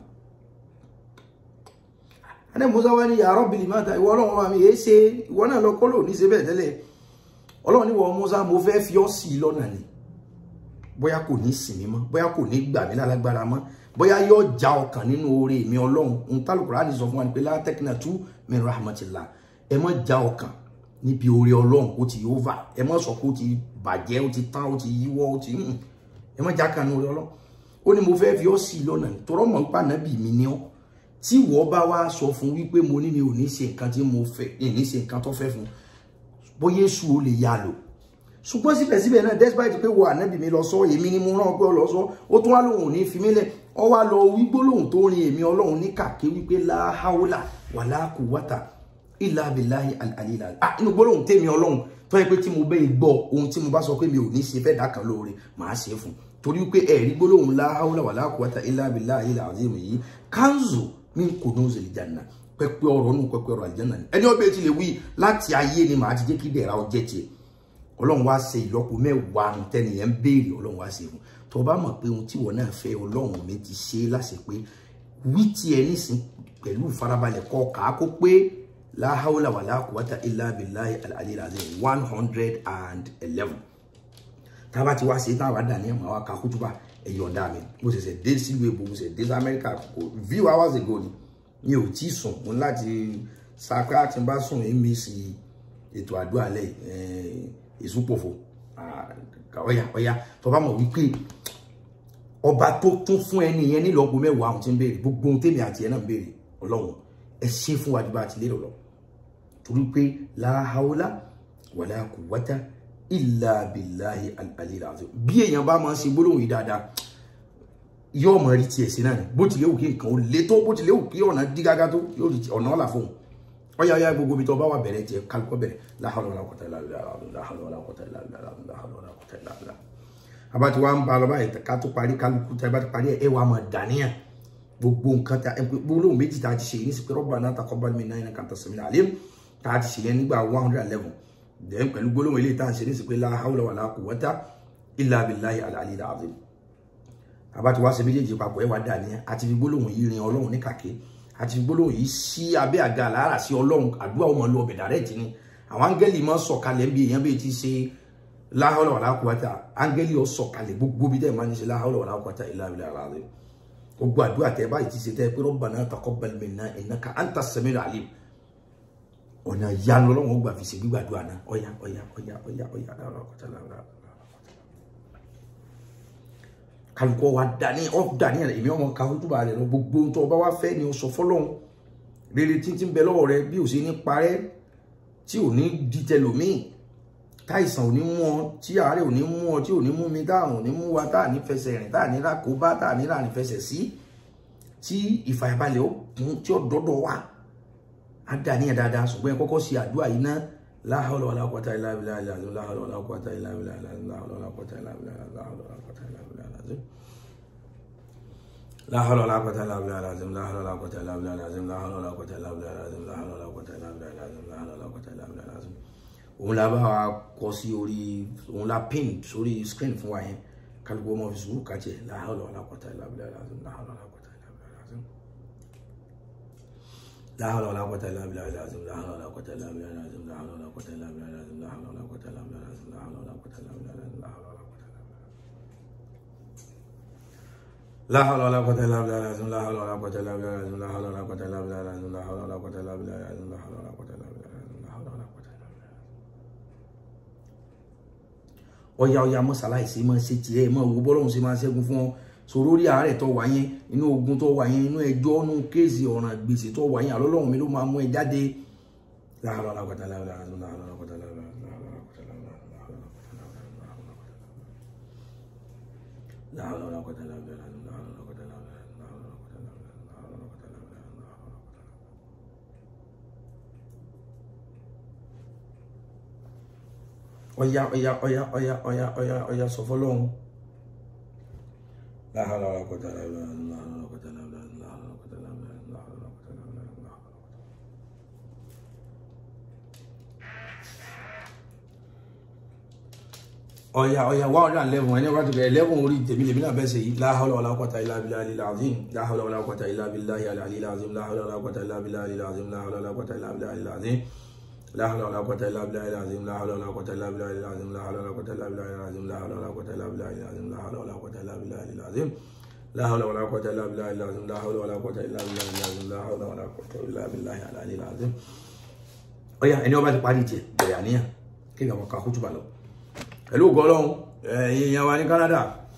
ẹni musa wá ní ya Rabbi limata ìwọ ọlọ́run wa mi èé ṣe ìwọ náà lọ kọ́lò ní ṣe bẹ́ẹ̀ tẹ́lẹ̀ ọlọ́run ní wọ musa mo fẹ́ fi ọ́ sí i lọ́nà ni bóyá kò ní sìn mí mọ́ bóyá kò ní gbà mí lálágbára mọ́ bóyá yóò já ọkàn nínú oore mi ọlọ́run ń tálùkùrá ní sọ fún wa ní pé la taqnatu min rahmatillah ẹ má já ọkàn níbi oore ọlọ́run ó ti over ẹ má sọ pé ó ti bàjẹ́ ó ti tán ó ti yíwọ́ ó ti ẹ má já kan nínú oore ọlọ́run ó ní mo fẹ́ fi ọ́ sí i lọ́nà ni tọrọ mọ̀ nípa nàbì mi ní ọ́ tí wọ́n bá wá sọ fún wípé mo ní mi ò ní ṣe nǹkan tí mo fẹ́ ní ṣe nǹkan tó fẹ́ fún bóyá èṣù ó lè yá lò ṣùgbọ́n síbẹ̀síbẹ̀ náà despite pé wo ànábì mi lọ sọ èmi ni mo rán pé ó lọ sọ ó tún wá lóhùn ní fi mílẹ̀ ọ wá lọ wí gbólóhùn tó rin èmi ọlọ́run ní kàké wípé láháólà wàlá quwwata illa billahi àlìlà ah inú gbólóhùn tèmi ọlọ́run tó yẹ pé tí mo bẹ́ẹ̀ gbọ́ ohun tí mo bá sọ pé mi ò ní ṣe fẹ́ dá kan lóore màá ṣe fún torí wípé ẹ̀rí gbólóhùn láháólà wàlá quwwata illa billahi àlìlà yìí kanzu min kunuz aljanna pẹpẹ ọ̀rọ̀ nu pẹpẹ ọ̀rọ̀ aljanna ni ẹni ọbẹ ti lè wí láti ayé ni màá ti jẹ́ kí dẹ̀ra ọjẹ tiẹ̀ Ọlọ́run wá ṣe ìlọ́po mẹ́wàá nu tẹnìyẹn ń béèrè Ọlọ́run wá ṣe fún tó o bá mọ̀ pé ohun tí wọn náà fẹ́ Ọlọ́run mi ti ṣe láṣẹ pé wí tiẹ̀ nísìn pẹ̀lú ìfarabalẹ̀ kọ kà á kó pé la hawla wala quwwata illa billahi al-aliyyil azim one hundred and eleven tá a bá ti wá ṣe tá a wá dà ní ẹ̀mọ́ àwa kà kútùbà ẹ̀yọ̀ǹda mi mo ṣẹ̀ṣẹ̀ dé sílùú èbó mo ṣẹ̀ṣẹ̀ dé sí amẹ́ríkà kò few hours ago ni mi ò tí sùn mo láti sakra tí n bá sùn èmi sí ètò àdúrà lẹ ìsúpòfò ọ̀yà ọ̀yà tó bá mọ̀ wípé ọba tó tún fún ẹni yẹn nílọ́gbọ̀n mẹ́wàá àwọn tí ń béèrè gbogbo ohun tèmi àti ẹ̀ náà ń béèrè ọlọ́run ẹ ṣe fún wa ju bá a ti lérò lọ torí pé la hawla wala quwwata illa billahi al-aliyyil azim bí èèyàn bá máa ń ṣe gbólóhùn yìí dáadáa yóò mọ rí tiẹ̀ sí náà ni bó tilẹ̀ wù kí nǹkan ó lé tó bó tilẹ̀ wù kí ọ̀nà dí gágá tó yóò rí ọ̀nà ọ̀là fóun ọ̀yà ọ̀yà gbogbo ibi tó bá wà bẹ̀rẹ̀ tiẹ̀ kálukọ́ bẹ̀rẹ̀ la hawla wala quwwata illa billah la hawla wala quwwata illa billah la hawla wala quwwata illa billah abati wa ń ba lọ báyìí ká tó parí kálukú tá a bá ti parí ẹ wà á mọ dàníyàn gbogbo nǹkan tá gbólóhùn méjì tá a ti ṣe yìí ní sí pé rabbana taqabbal minna innaka antas samiul alim tá a ti ṣe yẹn nígbà one hundred and eleven then pẹ̀lú gbólóhùn eléyìí tá à ń ṣe ní sí pé la hawla wala quwwata illa billahi al-aliyyil azim àbá ti wá ṣe méjèèjì papọ̀ ẹ wá dà ní àti fi gbólóhùn yìí rin ọlọ́run ní kàké àti gbólóhùn yìí sí abẹ́ àga àlàárà sí ọlọ́run àdúrà ọmọ lọ ọbẹ̀ dàrẹ́ tì ní àwọn áńgẹ́lì máa sọ̀kalẹ̀ bí èèyàn bíi ti ṣe láhọ́lá wàlá kúwátà áńgẹ́lì ó sọ̀kalẹ̀ gbogbo bí tẹ́ máa ń ṣe láhọ́lá wàlá kúwátà ilá ilá ara rẹ̀ gbogbo àdúrà tẹ́ báyìí ti ṣe tẹ́ pé rabbana taqabbal minna innaka anta samiul alim ọ̀nà ìyanu ọlọ́run ó gbà fi ṣe gbígbàdúrà náà ọ̀yà ọ̀yà ọ̀yà ọ̀yà ọ̀yà láhọ́lá kúwátà láhọ́lá kálukọ wa dání ọ dání ẹ èmi ọmọ ká hótúbà rẹ lọ gbogbo ohun tó o bá wá fẹ́ ni o sọ fọ́lọ́run rere títí ń bẹ lọ́wọ́ rẹ bí o ṣe ní parẹ́ tí ò ní di tẹlòmíì táìsàn ò ní mú ọ tí àárẹ̀ ò ní mú ọ tí ò ní mú mi táwọn ò ní mú wa tá à ní fẹsẹ̀ rìn tá à ní rákòbá tá à ní rà ní fẹsẹ̀ sí tí ìfàyàbalẹ̀ ó kún tí ó dọ́dọ̀ wa á dání ẹ dáadáa ṣùgbọ́n ẹ kọ́kọ́ ṣe àdúrà yìí náà la hawla wala quwwata illa billahi al-azim la hawla wala quwwata illa billahi al-azim la hawla wala quwwata illa billahi la hawla wala quwwata illa billahi al-azim لا حول ولا قوة إلا بالله العظيم لا حول ولا قوة إلا بالله العظيم لا حول ولا قوة إلا بالله العظيم لا حول ولا قوة إلا بالله العظيم لا حول ولا قوة إلا بالله العظيم òun la bá wa kọ sí orí òun la pin sórí screen fún wa yẹn kálukú ọmọ fi sùúrù kàjẹ la hawla wala quwwata illa billahi العظيم لا حول ولا قوة إلا بالله العظيم لا حول ولا قوة إلا بالله العظيم لا حول ولا قوة إلا بالله العظيم لا حول ولا قوة إلا بالله العظيم لا حول ولا قوة إلا بالله العظيم لا حول ولا قوة إلا بالله العظيم لا حول ولا قوة لا حول ولا قوة إلا بالله العظيم لا حول ولا قوة إلا بالله العظيم لا حول ولا قوة إلا بالله العظيم لا حول ولا قوة إلا بالله العظيم لا حول ولا قوة إلا بالله العظيم لا حول ولا قوة إلا بالله ọ̀yà ọ̀yà mọ́sálàìsí máa ṣe tiẹ̀ máa wo bọ́lọ́hún ṣe máa ṣẹ́gun fún ọ sọ̀rọ̀ orí àárẹ̀ tó wà yẹn inú ogun tó wà yẹn inú ẹjọ́ inú kéèsì ọ̀ràn gbèsè tó wà yẹn àlọ́lọ́hún mi ló máa mú ẹ jáde la hawla wala quwwata illa billah la hawla wala quwwata illa billah la hawla wala quwwata illa billah la hawla wala quwwata illa billah la hawla wala quwwata illa billah la hawla wala quwwata illa billah la hawla wala quwwata illa billah la hawla wala quwwata illa billah la hawla wala quwwata illa billah la hawla wala quwwata ọ̀yà ọ̀yà ọ̀yà ọ̀yà ọ̀yà ọ̀yà ọ̀yà sọ fọ́lọ́run la hawla wala quwwata illa billah la hawla wala quwwata illa billah la hawla wala quwwata illa billah la hawla wala quwwata illa billah la hawla ọ̀yà ọ̀yà one hundred and eleven ẹni wọ́n ti bẹ̀rẹ̀ eleven orí tèmi lèmi náà bẹ́ẹ̀ sè yìí la hawla wala quwwata illa billahi al-azim la hawla wala quwwata illa billahi al-aliyyil azim la hawla wala quwwata illa billahi al-azim la hawla wala quwwata illa billahi al-azim لا حول ولا قوة إلا بالله العظيم لا حول ولا قوة إلا بالله العظيم لا حول ولا قوة إلا بالله العظيم لا حول ولا قوة إلا بالله العظيم لا حول ولا قوة إلا بالله العظيم لا حول ولا قوة إلا بالله العظيم لا حول ولا قوة إلا بالله العظيم لا حول ولا قوة إلا بالله العلي العظيم ọ̀yá ẹni ọba ti parí tiẹ̀ bẹ̀rẹ̀ àníyàn kí ni àwọn kan kútu bá lọ pẹ̀lú ògo Ọlọ́run ẹ̀yin èèyàn wa ní Canada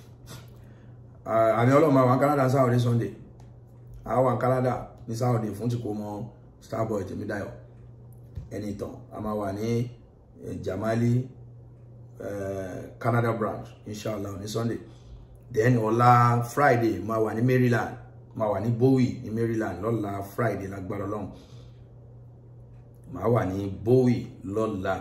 àmì Ọlọ́run máa wà ní Canada Saturday Sunday àwọn wà ní Canada ní Saturday fún ti kó mọ Starboy Tèmídáyọ̀ ẹni ìtàn a máa wà ní Jamali uh, Canada branch inshallah ní Sunday then ọ̀la Friday máa wà ní Maryland máa wà ní Bowie ní Maryland lọ́la Friday lágbára Ọlọ́run máa wà ní Bowie lọ́la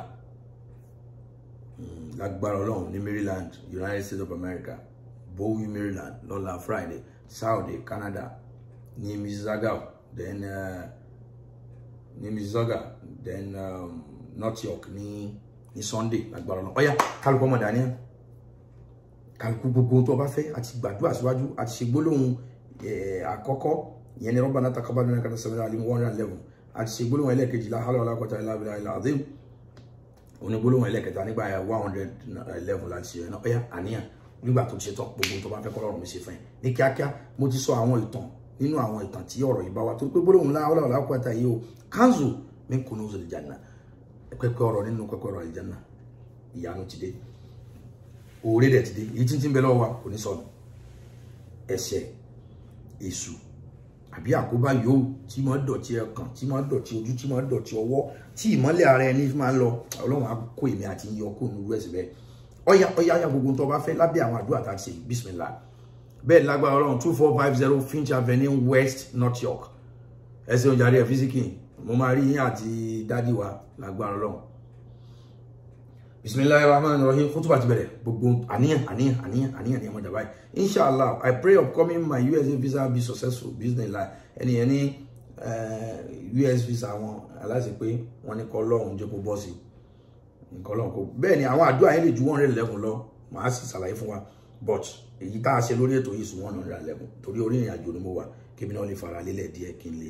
lágbára Ọlọ́run ní Maryland United States of America Bowie Maryland lọ́la Friday Saturday Canada ní Mississauga then. Uh, ní Mississauga then um, North York ní ní Sunday lágbára náà ọyá kálukú ọmọ daniel kálukú gbogbo tó o bá fẹ́ àti gbàdúrà síwájú àti ṣe gbólóhùn àkọ́kọ́ ìyẹn ní Rabbana taqabbal minna innaka sami'ul alim one hundred and eleven àti ṣe gbólóhùn ẹlẹ́ẹ̀kejì la hawla wala quwwata illa billahil azim òní gbólóhùn ẹlẹ́ẹ̀kẹta nígbà one hundred eleven láti ṣe náà ọyá àníyàn nígbà tó ti ṣe tán gbogbo tó bá fẹ́ kọ́lọ́run mi ṣe fún ẹ ní kíákíá mo ti sọ àwọn ìtàn nínú àwọn ìtàn tí ọ̀rọ̀ yìí bá wa tó pé gbólóhùn la hawla wala quwwata yìí o kanzu min kunuzil janna pẹpẹ ọ̀rọ̀ nínú pẹpẹ ọ̀rọ̀ aljanna ìyanu ti dé oore dẹ̀ ti dé èyí tí ń tí ń bẹ lọ́wọ́ wa kò ní sọnù ẹ̀ṣẹ̀ èṣù àbí àkóbá yòówù tí máa dọ̀tí ẹkàn tí máa dọ̀tí ojú tí máa dọ̀tí ọwọ́ tí ìmọ́lẹ̀ ara ẹni máa ń lọ ọlọ́run á kó èmi àti yíyọ kó nínú ẹ̀sìn bẹ́ẹ̀ ọ̀yà ọ̀yà ọ̀yà gbogbo tó bá fẹ́ lábẹ́ àwọn àdúrà tá a ti ṣe bísímìlá bẹ́ẹ̀ lágbára ọlọ́run two four five zero Finch Avenue West North York ẹsẹ̀ oúnjẹ àríyá físíkì mo máa rí yín àti dádì wa lágbára ọlọ́run bisimilahi rahman rahim kútùbà ti bẹ̀rẹ̀ gbogbo àníyàn àníyàn àníyàn àníyàn ní ọmọdé báyìí inshallah i pray upcoming my usa visa be successful business life ẹni yẹn ní us visa wọn aláṣẹ pé wọn ní kọ́ lọ́hùn jẹ́ kó bọ́ sí nǹkan lọ́hùn kó bẹ́ẹ̀ ni àwọn àdúrà yẹn lè ju one hundred eleven lọ màá sì ṣàlàyé fún wa but èyí tá a ṣe lórí ètò yìí sùn one hundred eleven torí orí ìrìn àjò ni mo wà kí mi náà lè fara lélẹ̀ díẹ̀ kí n lè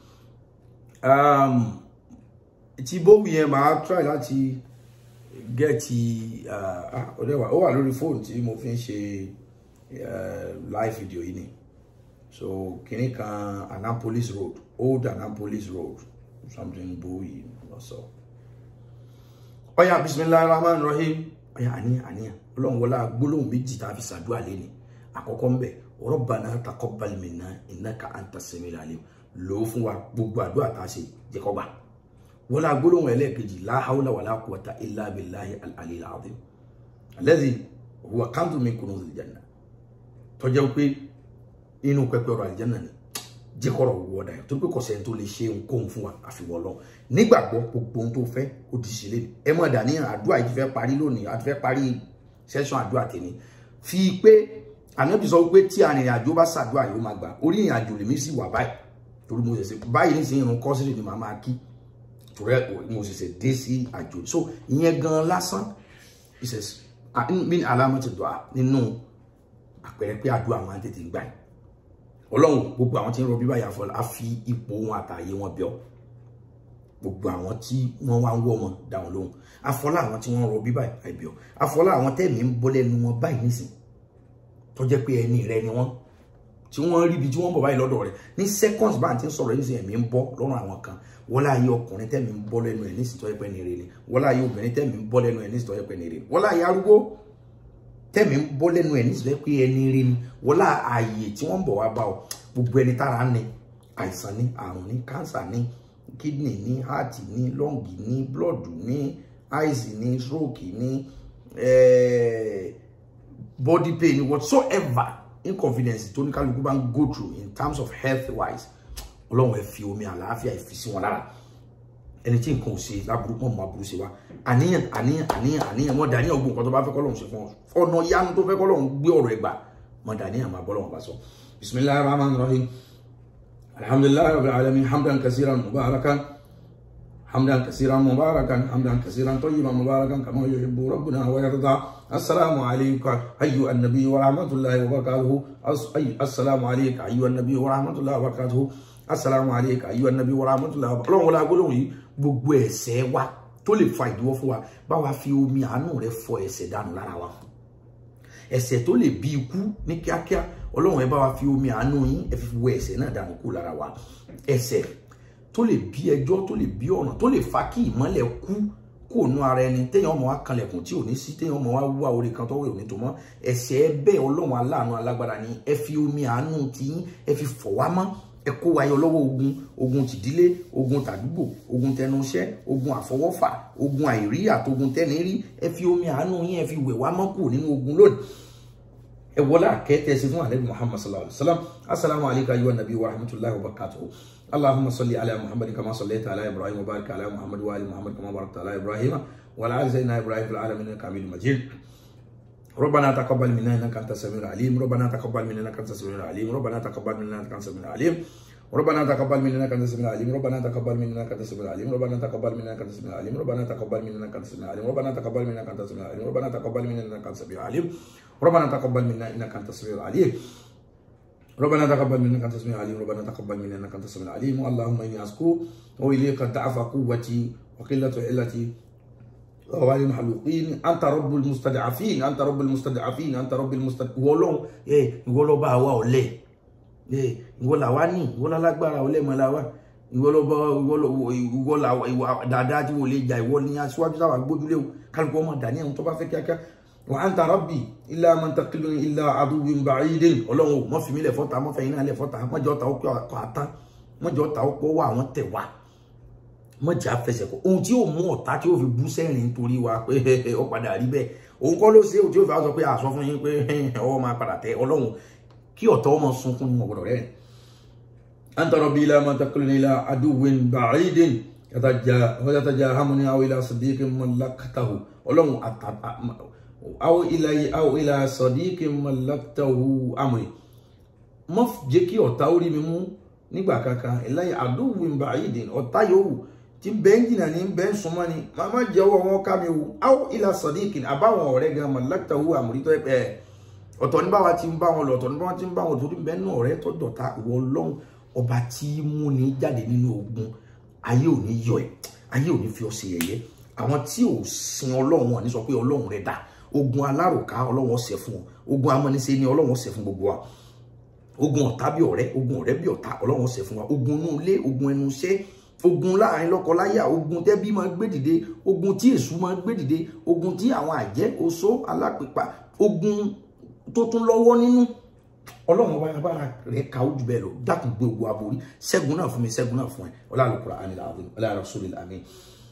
tí bówù yẹn máa try láti gẹ́ẹ̀tì ọ̀dẹ́wà ó wà lórí fóònù tí mo fi ń ṣe live video yìí ni so kìnnì kan Annapolis road old Annapolis road something bówì lọ́sọ̀ ọ̀yà bisimilahi rahman rahim ọ̀yà àníyàn àníyàn ọlọ́run wọlá gbólóhùn méjì tá a fi ṣàdúrà lé ní àkọ́kọ́ ń bẹ̀ rabbana taqabbal minna innaka anta samiul alim lò ó fún wa gbogbo àdúrà tá a ṣe jẹ́ kó gbà wọ́n la gbólóhùn ẹlẹ́ẹ̀kejì la hawla wala quwwata illa billahi al-aliyyil azim alladhi huwa kanzun min kunuzil janna tọ́jọ́ pé inú pẹpẹ ọ̀rọ̀ àlìjánà ni jẹ́kọ̀rọ̀ wọ́ọ̀dà yẹn torí pé kọ̀sẹ̀ tó lè ṣe ohunkóhun fún wa àfiwọ́ lọ nígbàgbọ́ gbogbo ohun tó fẹ́ ó ti ṣe lé ẹ mọ̀ dání àdúrà yìí ti fẹ́ parí lónìí àti fẹ́ parí sẹ́sọ̀n àdúrà tèmi fi pé ànábì sọ pé tí arìnrìn àjò bá ṣàdúrà yóò máa gbà orí ìrìn àjò lèmi sì wà báyìí torí mo ṣẹ̀ṣẹ̀ báyìí nísìnyí irun kọ́sìrì ni màá máa kí torí mo ṣẹ̀ṣẹ̀ dé sí àjò so ìyẹn gan lásán min alamati dua nínú àpẹẹrẹ pé àdúrà máa ń tètè gbà yìí ọlọ́run gbogbo àwọn tí ń rọbí báyà fọlá á fi ipò wọn àtàyè wọn bẹ̀ ọ́ gbogbo àwọn tí wọ́n wá ń wọ́ wọn dá wọn lóhùn afọlá àwọn tí wọ́n ń rọbí báyìí àìbẹ̀ ọ́ afọlá àwọn tẹ̀mí ń bọ́ lẹ́nu wọn báyìí nísìn tó jẹ́ pé ẹni rẹ ni wọ́n tí wọ́n rí ibi tí wọ́n bọ̀ báyìí lọ́dọ̀ rẹ̀ ní seconds bá ti ń sọ̀rọ̀ nísìn ẹ̀mí ń bọ́ lọ́rùn àwọn kan wọ́n láàyè ọkùnrin tẹ̀mí ń bọ́ lẹ́nu ẹ̀ nísìn tó yẹ pé ní rere ni wọ́n láàyè obìnrin tẹ̀mí ń bọ́ lẹ́nu ẹ̀ nísìn tó yẹ pé ní rere wọ́n láàyè arúgbó tẹ̀mí ń bọ́ lẹ́nu ẹ̀ nísìn tó yẹ pé ẹni rere ni wọ́n láàyè tí wọ́n ń bọ̀ wá bá ọ gbogbo ẹni tára ní àìsàn ní àrùn ní kánsà ní kidney ní heart ní lung ní blood ní eyes ní stroke ní body pain whatsoever inconvenience tó ní kálukú bá ń go through in terms of health wise ọlọ́run ẹ fi omi àlàáfíà ẹ fi sí wọn lára ẹni tí nǹkan ò ṣe láburú mọ̀ mọ́ aburú ṣe wá àníyàn àníyàn àníyàn àníyàn mọ̀ dàníyàn ogun nǹkan tó bá fẹ́ kọ́ lọ́run ṣe fún ọ ọ̀nà yanu tó fẹ́ kọ́ lọ́run gbé ọ̀rọ̀ ẹ̀ gbà mọ̀ dàníyàn máa bọ́ lọ́run bá sọ. بسم الله الرحمن الرحيم الحمد لله رب العالمين حمدا كثيرا مباركا حمدا كثيرا مباركا حمدا كثيرا طيبا مباركا كما يحب ربنا ويرضى السلام عليك ايها النبي ورحمه الله وبركاته السلام عليك ايها النبي ورحمه الله وبركاته السلام عليك ايها النبي ورحمه الله وبركاته Ọlọ́run wọlé agbólóhùn yìí gbogbo ẹ̀ṣẹ̀ wa tó lè fa ìdíwọ́ fún wa bá wa fi omi àánú rẹ̀ fọ ẹ̀ṣẹ̀ dànù lára wa ẹ̀ṣẹ̀ tó lè bí ikú ní kíákíá ọlọ́run ẹ bá wa fi omi àánú yín ẹ fi wẹ ẹ̀ṣẹ̀ náà dànù kú lára wa ẹ̀ṣẹ̀ tó lè bí ẹjọ́ tó lè bí ọ̀ràn tó lè fa kí ìmọ́lẹ̀ kú kó nu ara ẹni téèyàn ọmọ wa kanlẹ̀kùn tí ò ní sí téèyàn ọmọ wa wá orí kan tọ́wọ́ òní tó mọ́ ẹ̀ṣẹ̀ bẹ́ẹ̀ ọlọ́run aláàánú alágbára ni ẹ fi omi àánú ti yín ẹ fi fọ̀ wá mọ́ ẹ kó wa yọ lọ́wọ́ ogun ogun tìdílé ogun tàdúgbò ogun tẹnuṣẹ́ ogun àfọwọ́fà ogun àìrí àtogun tẹ́nirí ẹ fi omi àánú yín ẹ fi wẹ̀ wá mọ́ kù nínú ogun lónìí ولا كيت يسفون عليه محمد صلى الله عليه وسلم السلام عليك أيها النبي ورحمة الله وبركاته اللهم صل على محمد كما صليت على إبراهيم وبارك على محمد وآل محمد كما باركت على إبراهيم وعلى آل سيدنا إبراهيم في العالمين إنك حميد مجيد ربنا تقبل منا إنك أنت السميع العليم ربنا تقبل منا إنك أنت السميع العليم ربنا تقبل منا إنك أنت السميع العليم ربنا تقبل منا انك انت السميع العليم ربنا تقبل منا انك انت السميع العليم ربنا تقبل منا انك انت السميع العليم ربنا تقبل منا انك انت السميع العليم ربنا تقبل منا انك انت السميع العليم ربنا تقبل منا انك انت السميع العليم ربنا تقبل منا انك انت السميع العليم ربنا تقبل منا انك انت السميع العليم ربنا تقبل منا انك انت السميع العليم اللهم اني اشكو واليك ضعف قوتي وقله علتي وعلى المحلوقين انت رب المستضعفين انت رب المستضعفين انت رب المستضعفين ولو ايه ولو با وا ole ìwọ làwa ní ìwọ lálágbára ọlẹ́mọ làwa ìwọ lọ́bọ ìwọ làwa ìwọ dáadáa tí wò lè jà ìwọ ní aṣíwájú táwa gbójúlé o kálukú ọmọ dání àwọn tó bá fẹ́ kíákíá wa anta rabbi illa man taqilun illa aduwwin ba'idin ọlọ́run ò mọ́ fi mí lẹ̀ fọ́ta mọ́ fẹ́yìn náà lẹ̀ fọ́ta mọ́jọ́ ta ó pé ọkọ̀ àtán mọ́jọ́ ta ó pọ̀ wá àwọn tẹ̀ wá mọ́jà fẹsẹ̀ kọ́ ohun tí ó mú ọ̀tá tí ó fi bú sẹ́rìn nítorí wa pé ó padà rí bẹ́ẹ̀ òun kọ́ ló ṣe òun tí ó fi sọ pé àsọ fún yín pé ọwọ́ máa padà tẹ ọlọ́run kí ọ̀tọ́ ọmọ sunkún ní ọgbọ̀dọ̀ rẹ̀ anta rabbi ila man taqulni ila aduwwin ba'idin yatajahamuni aw ila sadiqin mallaktahu ọlọ́run aw ila aw ila sadiqin mallaktahu amri mọ́ jẹ́ kí ọ̀tá orí mi mú nígbà kankan ìláyà aduwwin ba'idin ọ̀tá yòówù tí bẹ́ẹ̀ jìnnà ní bẹ́ẹ̀ súnmọ́ ni máa jẹ́wọ́ wọn ká mi wò aw ila sadiqin àbáwọn ọ̀rẹ́ gan mallaktahu amri tó ẹ̀ ọ̀tọ̀ ní báwa ti ń bá wọn lọ ọ̀tọ̀ ní báwa ti ń bá wọn torí bẹ́ẹ̀ náà ọ̀rẹ́ tó dọ̀tá ìwọ ọlọ́run ọba tí mú ní jáde nínú ogun ayé ò ní yọ ẹ ayé ò ní fi ọ ṣe yẹ̀yẹ́ àwọn tí ò sin ọlọ́run wọn ní sọ pé ọlọ́run rẹ dà ogun alárùká ọlọ́run ọ̀sẹ̀ fún ọ ogun amọ́nisẹ́ ni ọlọ́run ọ̀sẹ̀ fún gbogbo wa ogun ọ̀tá bí ọ̀rẹ́ ogun ọ̀rẹ́ bí ọ̀tá ọlọ́run ọ̀sẹ̀ fún wa ogun inú ilé ogun ẹnu iṣẹ́ ogun láàrin lọ́kọláya ogun tẹ́bí máa gbé dìde ogun tí èṣù máa gbé dìde ogun tí àwọn àjẹ́ oṣó alápèpà ogun tó tún lọ́wọ́ nínú ọlọ́run ọba agbára rẹ̀ ka ojú bẹ́ẹ̀ lọ dákun gbé ogun aborí ṣẹ́gun náà fún mi ṣẹ́gun náà fún ẹ ọlọ́run ànílà ọlọ́run rasulil amin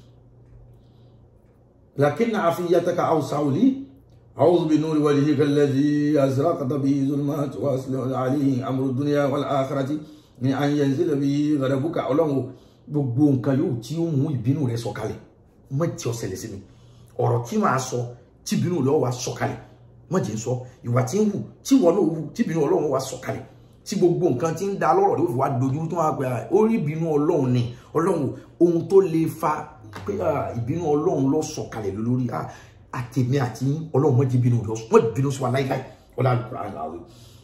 lakin afiyataka awsawli أعوذ بنور وجهك الذي أزرقت به ظلمات وأصلح عليه أمر الدنيا والآخرة من أن ينزل به غضبك ọlọ́run gbogbo nǹkan yóò tí ó mú ìbínú rẹ sọ̀kalẹ̀ má jẹ́ ó ṣẹlẹ̀ sí mi ọ̀rọ̀ tí màá sọ tí ìbínú rẹ wá sọ̀kalẹ̀ má jẹ́ sọ ìwà tí ń hù tí wọn náà hù tí ìbínú ọlọ́run wá sọ̀kalẹ̀ tí gbogbo nǹkan tí ń da lọ́rọ̀ rẹ ó fi wá dojú tó wá pé ó rí ìbínú ọlọ́run ni ọlọ́run ohun tó lè fa pé ìbínú ọlọ́run ló sọ̀kalẹ̀ lórí àtẹ̀mí àti ọlọ́run má jẹ́ bínú rẹ wọ́n bínú sí wa láíláí ọlá àlùkùrá àlàáfíà.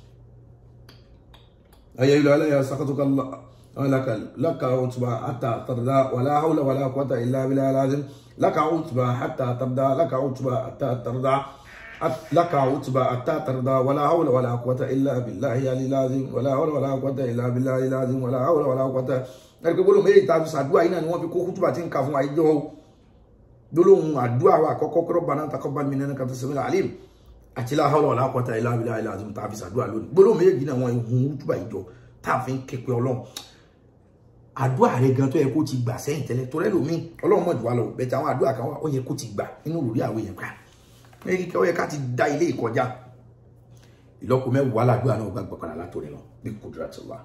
ayé ìlú aláya sàkàtúkà لك لك عتبى حتى ترضى ولا حول ولا قوة إلا بالله العظيم لك عتبى حتى ترضى لك عتبى حتى ترضى لك عتبى حتى ترضى ولا حول ولا قوة إلا بالله العلي العظيم ولا حول ولا قوة إلا بالله العظيم ولا حول ولا قوة ẹ̀rí pé gbólóhùn méjì tàbí sàdúrà yìí náà ni wọ́n fi kó kútùbà tí ń ka fún àìjọ gbólóhùn àdúrà wa àkọ́kọ́ kọ́rọ́ bá náà takọ́ bá mi nínú kàtó sẹ́mi alim àti la hawla wala quwwata illa billahi al-azim tàbí sàdúrà lónìí gbólóhùn méjì náà wọ́n hun kútùbà ìjọ táàfin képe ọlọ́run àdúrà rẹ gan tó yẹ kó ti gbà sẹ́yìn tẹ́lẹ̀ torí ẹlòmíì ọlọ́run mọ̀ jù wá lọ bẹ̀tẹ̀ àwọn àdúrà kan wà ó yẹ kó ti gbà nínú òrùlé àwọn èèyàn ká mẹ́rin kí ó yẹ ká ti da ilé ìkọjá ìlọ́po mẹ́wàá làdúrà náà gbàgbọ́ padà látòrí lọ bí qudratullah.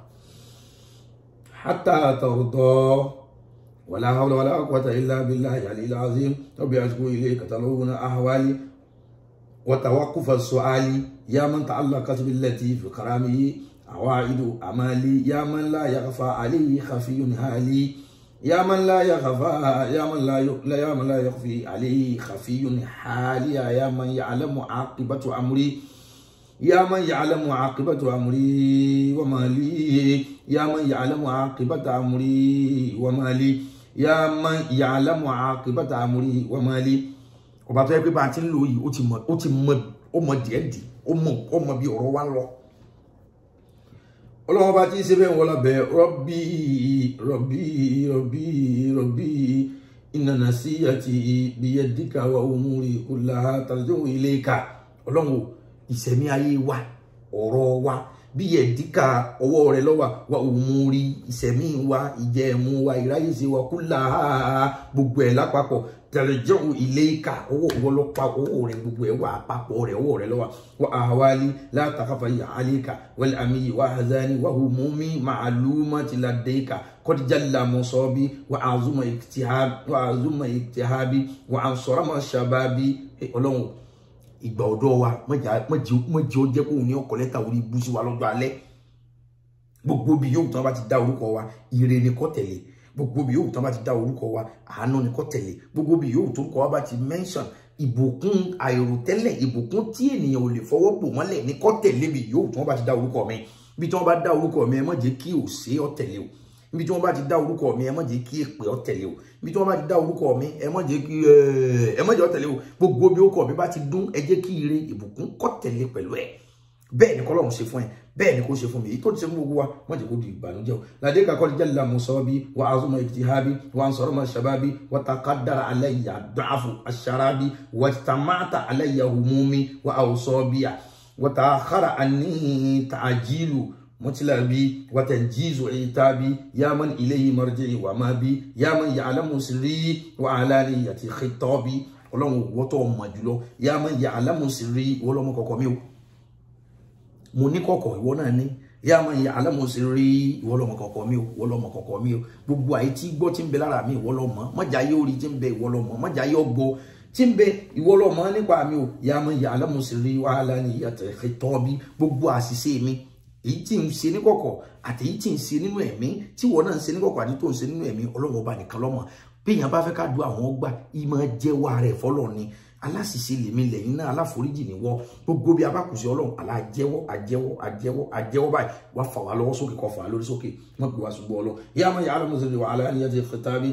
hatta tarda wala hawla wala quwwata illa billahi al-aliyyil azim rabbi ashku ilayka talawuna ahwali wa tawaqquf as-su'ali ya man ta'allaqat billati fi karamihi عوائد أمالي يا من لا يخفى عليه خفي هالي يا من لا يخفى يا من لا يا من لا يخفي عليه خفي حالي يا من يعلم عاقبة أمري يا من يعلم عاقبة أمري وما لي يا من يعلم عاقبة أمري وما لي يا من يعلم عاقبة أمري وما لي ọba tó yẹ pé bá a ti ń lò yìí ó ti mọ ó ti mọ ó mọ díẹ̀ díẹ̀ ó mọ ó mọ bí ọ̀rọ̀ wa ń lọ ọlọ́wọ́n bá ti ń ṣe bẹ́ẹ̀ wọ́n lábẹ́ rọ́bì rọ́bì rọ́bì rọ́bì ìnànà sí àti biyadika wa umuri kullaha tarji'u ilayka ọlọ́wọ́n ìṣẹ̀mí ayé wa ọ̀rọ̀ wa biyadika ọwọ́ rẹ lọ́wọ́ wa umuri ìṣẹ̀mí wa ìjẹ̀mú wa ìráyèsí wa kullaha gbogbo ẹ̀ lápapọ̀ tarji'u ilayka ọwọ́ ọlọ́pàá ọwọ́ rẹ gbogbo ẹ̀ wà àpapọ̀ rẹ ọwọ́ rẹ lọ́wọ́ wa ahwali la takhafa alayka wal ami wa hazani wa humumi ma'lumati ladayka qad jalla musabi wa azuma iktihabi wa azuma iktihabi wa ansarama shababi ọlọ́run ìgbà ọ̀dọ́ wa mọ̀jẹ̀ ó jẹ́ kóun ní ọkọ̀ lẹ́tà orí ibú sí wa lọ́jọ́ alẹ́ gbogbo bí yóò tán bá ti dá orúkọ wa ire ni kó tẹ̀lé gbogbo bí yóò tán bá ti dá orúkọ wa àánú ni kó tẹ̀lé gbogbo bí yóò tó orúkọ wa bá ti mention ìbùkún àìròtẹ́lẹ̀ ìbùkún tí ènìyàn ò lè fọwọ́ bò mọ́lẹ̀ ní kó tẹ̀lé bí yóò tán bá ti dá orúkọ mi bí tí wọ́n bá dá orúkọ mi ẹ má jẹ́ kí òsè ó tẹ̀lé o níbi tí wọ́n bá ti dá orúkọ mi ẹ má jẹ́ kí èpè ó tẹ̀lé o níbi tí wọ́n bá ti dá orúkọ mi ẹ má jẹ́ kí ẹ má jẹ́ ó tẹ̀lé o gbogbo bí orúkọ mi bá ti dún ẹ jẹ́ kí ire ìbùkún kó tẹ̀lé pẹ̀lú ẹ̀ bẹ́ẹ̀ ni kọ́lọ́run ṣe fún ẹ bẹ́ẹ̀ ni kò ṣe fún mi èyí tó ti ṣe fún gbogbo wa wọ́n jẹ́ kó di ìbànújẹ́ o ládé kakọ́ jẹ́ lamusabi wa azuma ijtihabi wa ansarama shababi wa taqaddara alayya da'afu asharabi wa tamata alayya humumi wa awsabiya wa ta'akhara anni ta'jilu مطلبي وتنجيز عتابي يا من إليه مرجعي وما بي يا من يعلم سري وعلانية خطابي ọlọ́run wọ́tọ̀ ọmọ jùlọ yá mọ́ ìyá alámùsírí ìwọ lọ́mọ kọ̀kọ́ mi o mo ní kọ̀kọ̀ ìwọ náà ní yá mọ́ ìyá alámùsírí ìwọ lọ́mọ kọ̀kọ̀ mi o ìwọ lọ́mọ kọ̀kọ̀ mi o gbogbo àyè tí gbọ́ tí ń bẹ lára mi ìwọ lọ́mọ mọ́jà yóò rí tí ń bẹ ìwọ lọ́mọ mọ́jà yóò gbọ́ tí ń bẹ ìwọ lọ́mọ nípa mi o yá mọ́ ìyá alámùsírí wàhálà ní ìyàtọ̀ tọ́bí gbogbo àṣìṣe mi èyí tí ń ṣe ní kọ̀kọ̀ àti èyí tí ń ṣe nínú ẹ̀mí tí wọ́n náà ń ṣe ní kọ̀kọ̀ àti tó ń ṣe nínú ẹ̀mí ọlọ́run ọba nìkan lọ́mọ bí èèyàn bá fẹ́ ká du àwọn ọgbà ìmọ̀ jẹ́wọ́ rẹ̀ fọlọ́ ni aláṣìṣe lèmi lẹ́yìn náà aláforíjì ni wọ́ gbogbo bí abákùsí ọlọ́run alájẹ́wọ́ àjẹ́wọ́ àjẹ́wọ́ àjẹ́wọ́ báyìí wà fà wá lọ́wọ́ sókè kọ́ fà wá lórí sókè wọ́n pè wá ṣùgbọ́n ọlọ́ yá máa yà á lọ́mọ sọ́dọ̀ wà á ní ẹ̀jẹ̀ fẹ́tàbí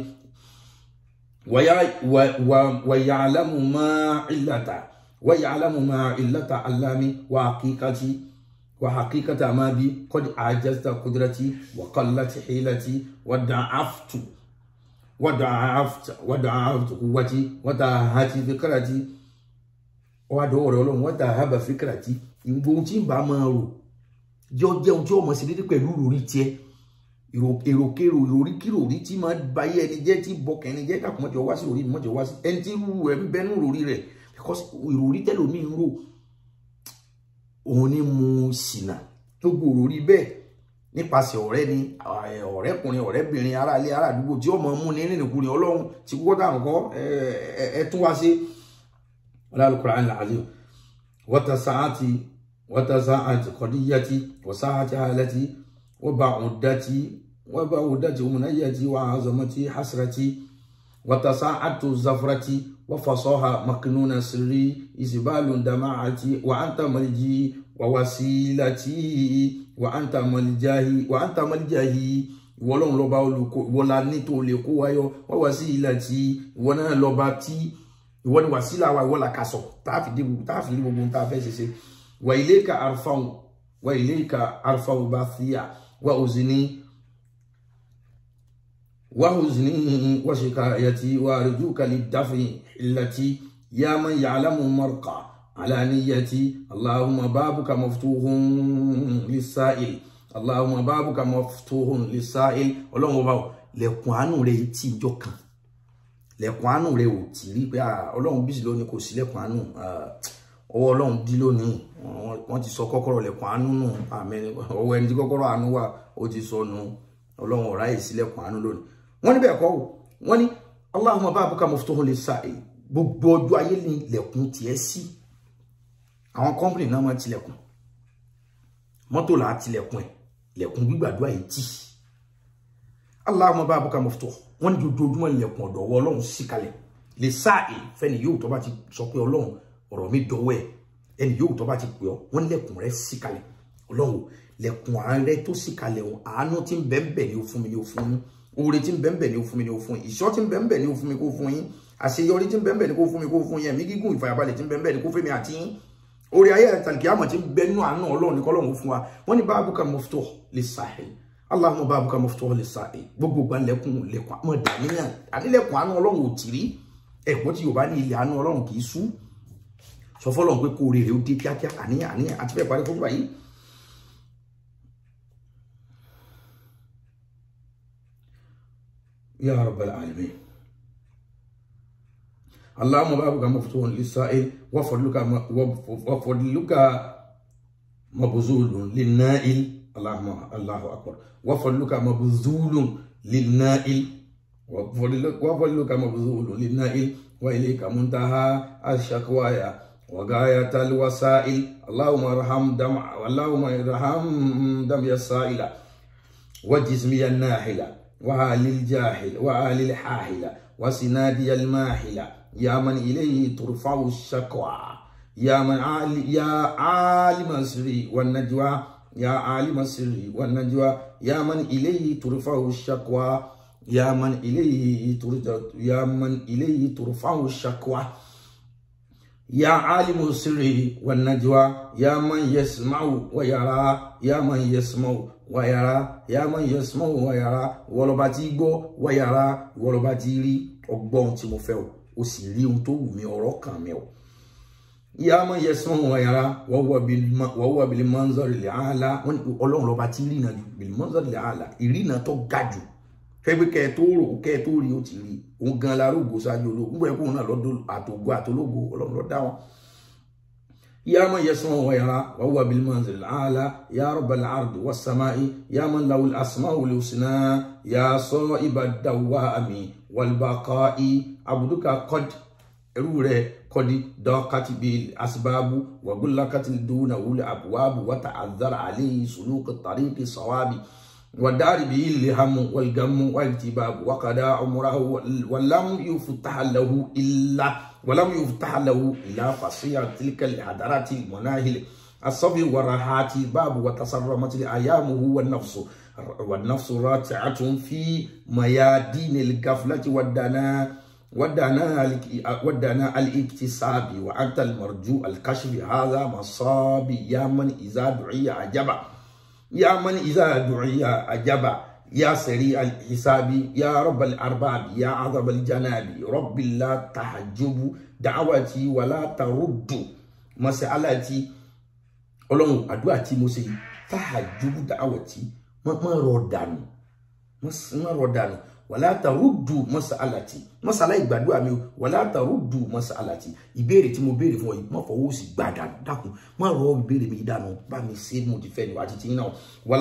wàyàlámù máa ìlàtà wàyàlámù máa ìlàtà alámi wà kíkàtì wà hakíkàtà máa bí kọ́dí àjẹsà kudurati wà kọ́láti hílàtì wà dàáfùtù wada'afta wada'aftu quwwati wada'ahati fikrati wa do ore Ọlọ́run wada'aba fikrati ngbo tí n bá máa rò jọ jẹun tí ó mọ̀ sí dédé pẹ̀lú lórí tiẹ̀ èròkèrò lórí kíròrí tí máa báyé ẹni jẹ́ tí bọkàn ẹni jẹ́ dàpọ̀ mọ́jọ wá sí lórí mọ́jọ wá sí ẹni tí rú ẹ̀ ń bẹnu lórí rẹ̀ because ìròrí tẹ́lómi ń rò òun ni mo ṣìnà gbogbo òròrí bẹ́ẹ̀ nípasẹ̀ ọ̀rẹ́ ni ọ̀rẹ́kùnrin ọ̀rẹ́bìnrin aráalé aládùúgbò tí ó mọ̀ mú ní nínúkùnrin ọlọ́run tí kókó táwọn kọ́ ẹ tún wá sí Al-Qur'an al-Azim wata sa'ati wata sa'ati qadiyyati wa sa'ati halati wa ba'udati wa ba'udati umunayati wa azamati hasrati wata sa'atu zafrati wa fasaha maknuna sirri isbalun dama'ati wa anta malji wa wasilati wa anta malijahi wa anta malijahi ìwọ Ọlọ́run lọba olùkọ ìwọ la ní tó lè kó wáyọ wọn wá sí ilẹ̀ tí ìwọ náà lọba tí ìwọ ni wàsílà wa ìwọ la kà sọ táàfì dé gbogbo táàfì ní gbogbo tá a fẹ́ ṣiṣẹ́ wà ilayka arfa'u wà ilayka arfa'u bathiya wà uzni wà uzni wà shikayati wà arjuka lidafi illati ya man ya'lamu marqa على نيتي اللهم بابك مفتوح للسائل اللهم بابك مفتوح للسائل ọlọ́run ọba lẹ̀kùn àánú rẹ̀ tí ìjọ kan lẹ̀kùn àánú rẹ̀ ò tí rí pé ọlọ́run bísí lónìí kò sí lẹ̀kùn àánú ọwọ́ ọlọ́run dí lónìí wọ́n ti sọ kọ́kọ́rọ́ lẹ̀kùn àánú nù àmín ọwọ́ ẹni tí kọ́kọ́rọ́ àánú wà ó ti sọ nù ọlọ́run ọ̀rá yìí sí lẹ̀kùn àánú lónìí wọ́n ní bẹ́ẹ̀ kọ́ wọ́n ní Allahumma babuka maftuhun lis-sa'il gbogbo ọjọ́ ayé ni lẹ̀kùn tiẹ̀ sí àwọn kọ́mpìnì náà máa tilẹ̀kùn mọ́tò là á tilẹ̀kùn ẹ̀ lẹ̀kùn gbígbàdúrà yìí tì Allahumma babuka maftuh wọ́n ní dojoojúmọ́ lẹ̀kùn ọ̀dọ̀ ọwọ́ ọlọ́run sí kalẹ̀ lè sáàì fẹ́ni yóò tó bá ti sọ pé ọlọ́run ọ̀rọ̀ mi dọ̀wọ́ ẹ̀ ẹni yóò tó bá ti pè ọ́ wọ́n ní lẹ̀kùn rẹ̀ sí kalẹ̀ ọlọ́run lẹ̀kùn àárẹ̀ tó sí kalẹ̀ wọn àánú tí ń bẹ́ẹ̀ ni ó fún mi ni ó fún yín oore tí ń bẹ́ẹ̀ ni ó fún mi ni ó fún yín ìṣọ́ tí ń bẹ́ẹ̀ ni ó fún mi kó fún yín àṣeyọrí tí ń bẹ́ẹ̀ ni kó fún mi kó fún yín ẹ̀mí gígùn ìfàyàbalẹ̀ tí ń bẹ́ẹ̀ ni kó fún mi àti yín orí ayé àtàlùkì àmọ̀ tí ń bẹ nínú àánú ọlọ́run ní kọ́lọ́run fún wa wọ́n ní babuka maftuh lis-sa'il Allahumma babuka maftuh lis-sa'il gbogbo gba lẹ́kùn lẹ́kùn àmọ́ dàníyàn ànílẹ̀kùn àánú ọlọ́run ò tì rí ẹ̀gbọ́n tí yorùbá ní ilẹ̀ àánú ọlọ́run kì í sú sọ fọlọ́run pé kó rèrè ó dé kíákíá àníyàn àníyàn àti fẹ́ parí fún báyìí. ya rabbal alamin اللهم بابك مفتوح للسائل وفضلك وفضلك مبذول للنائل اللهم الله اكبر وفضلك مبذول للنائل وفضلك مبذول للنائل واليك منتهى الشكوايا وغاية الوسائل اللهم ارحم دمع اللهم ارحم دمي السائل وجسمي الناحلة وآل الجاهل وآل الحاحلة وسنادي الماحلة يا من إليه ترفع الشكوى يا من عال يا عالم السر والنجوى يا عالم السر والنجوى يا من إليه ترفع الشكوى يا من إليه ترجع يا من إليه ترفع الشكوى يا عالم السر والنجوى يا من يسمع ويرى يا من يسمع ويرى يا من يسمع ويرى ولباتي غو ويرى ولباتي ري ọgbọ́n tí mo fẹ́ o ó sì rí ohun tó wù mí ọ̀rọ̀ kan mi o ìyá máa yẹ sọ wọn yàrá wọ́n wà bìlì mọ́nzọ́rì lè àhàlà wọ́n ní ọlọ́run lọ́ba tí rí náà ju bìlì mọ́nzọ́rì lè àhàlà ìrìnà tó ga jù fẹ́gbẹ́ kẹ́ ẹ tó rò kẹ́ ẹ tó rí ó ti rí òun gan la rògbò ṣáájú ológun gbọ́dọ̀ kóun náà lọ́dọ̀ àtògbò àtòlógo ọlọ́run ló dá wọn. يا من يسمع ويرى وهو بالمنزل الأعلى يا رب العرض والسماء يا من له الأسماء الحسنى يا صائب الدوام والبقاء عبدك قد روري قد ضاقت بالأسباب وغلقت دونه الأبواب وتعذر عليه سلوك الطريق الصواب ودار به الهم والغم والتباب وقضى عمره ولم يفتح له إلا ولم يفتح له إلا فصيع تلك الحضارات المناهل الصبي والراحات باب وتصرمت أيامه والنفس والنفس راتعة في ميادين الغفلة والدناء ودنا ودنا الاكتساب وانت المرجو الكشف هذا مصاب يا من اذا دعي عجبا يا من اذا دعي عجبا يا سريع الحساب يا رب الارباب يا عظم الجناب رب لا تحجب دعوتي ولا ترد مسألتي ọlọ́run àdúrà tí mo ṣe yìí tahajjubu da'awati má rọ̀ dànù má rọ̀ dànù wàlá taruddu masalati masala ìgbàdúrà mi o wàlá taruddu masalati ìbéèrè tí mo béèrè fún ọ yìí má fọwọ́ sí gbà dànù dákun má rọ ìbéèrè mi dànù bá mi ṣe mo ti fẹ́ ni wàá ti ti náà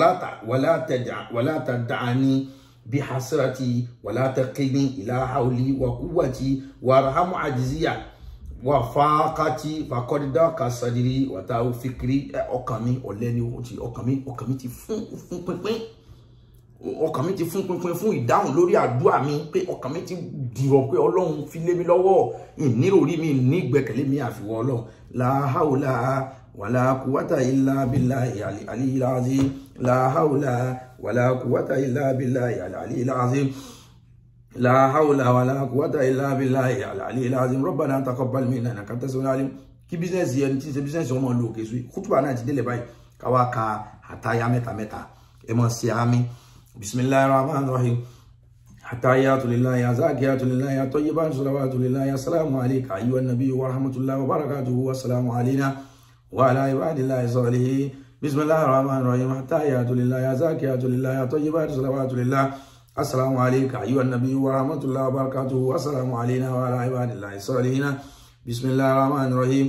wàlá tad'ani bí hasrati wàlá taqini ila hawli wa quwwati warhamu ajziya wà fàákàtì fàkọ́dídá kàsàdìrí wàtá fikiri ọkàn mi ọ̀lẹ́ ni ọkàn mi ọkàn mi ti fún fún pínpín ọkàn mi ti fún pínpín fún ìdáhùn lórí àdúrà mi pé ọkàn mi ti dìrọ̀ pé ọlọ́run fi lé mi lọ́wọ́ ìnírò rí mi ní ìgbẹ́kẹ̀lé mi àfiwọ́ ọlọ́run làhàwùlà wàlà kùwàtà ilà bìlà àlìláàzí làhàwùlà wàlà kùwàtà ilà bìlà àlìláàzí لا حول ولا قوة إلا بالله العلي العظيم ربنا تقبل منا إنك أنت السميع العليم kí bísínẹ́sì ẹni tí ń ṣe bísínẹ́sì ọmọ ìlú òkè sùn kútùbà náà ti délẹ̀ báyìí káwá ka àtàyà mẹ́ta mẹ́ta ẹ mọ̀ sí àmì bisimilayi rahman rahim àtàyàtu lillahi azakiyatu lillahi atayyibatu salawatu lillahi assalamu alayka ayyuhan nabiyyu wa rahmatullahi wa barakatuhu assalamu alayna wa ala ibadillahi salihin bisimilayi rahman rahim àtàyàtu lillahi azakiyatu lillahi atayyibatu salawatu lillahi السلام عليك أيها النبي ورحمة الله وبركاته السلام علينا وعلى عباد الله الصالحين بسم الله الرحمن الرحيم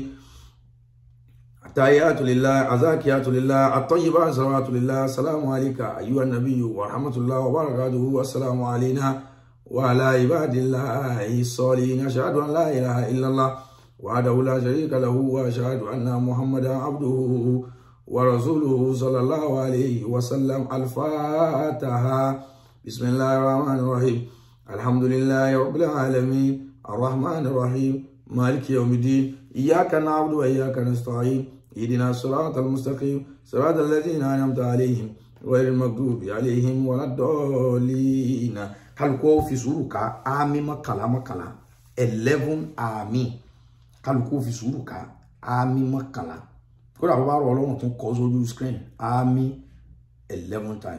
التحيات لله الزاكيات لله الطيبات صلوات لله السلام عليك أيها النبي ورحمة الله وبركاته السلام علينا وعلى عباد الله الصالحين أشهد أن لا إله إلا الله وحده لا شريك له وأشهد أن محمدا عبده ورسوله صلى الله عليه وسلم الفاتحة بسم الله الرحمن الرحيم الحمد لله رب العالمين الرحمن الرحيم مالك يوم الدين إياك نعبد وإياك نستعين اهدنا الصراط المستقيم صراط الذين أنعمت عليهم غير المغضوب عليهم ولا الضالين kálukú fi sùúrù ká àmì mọ́kànlá mọ́kànlá eleven àmì kálukú fi sùúrù ká àmì mọ́kànlá kódà bó bá rọ ọlọ́run tún kọ́ sójú screen àmì eleven times.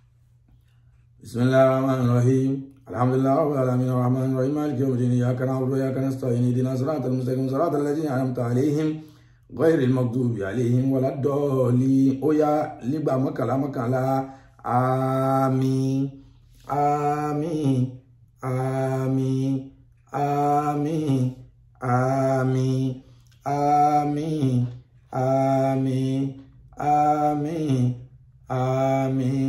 بسم الله الرحمن الرحيم الحمد لله رب العالمين الرحمن الرحيم مالك يوم الدين اياك نعبد واياك نستعين اهدنا صراط المستقيم صراط الذين انعمت عليهم غير المغضوب عليهم ولا الضالين اويا لبا مكلا مكلا امين امين امين امين امين امين امين امين امين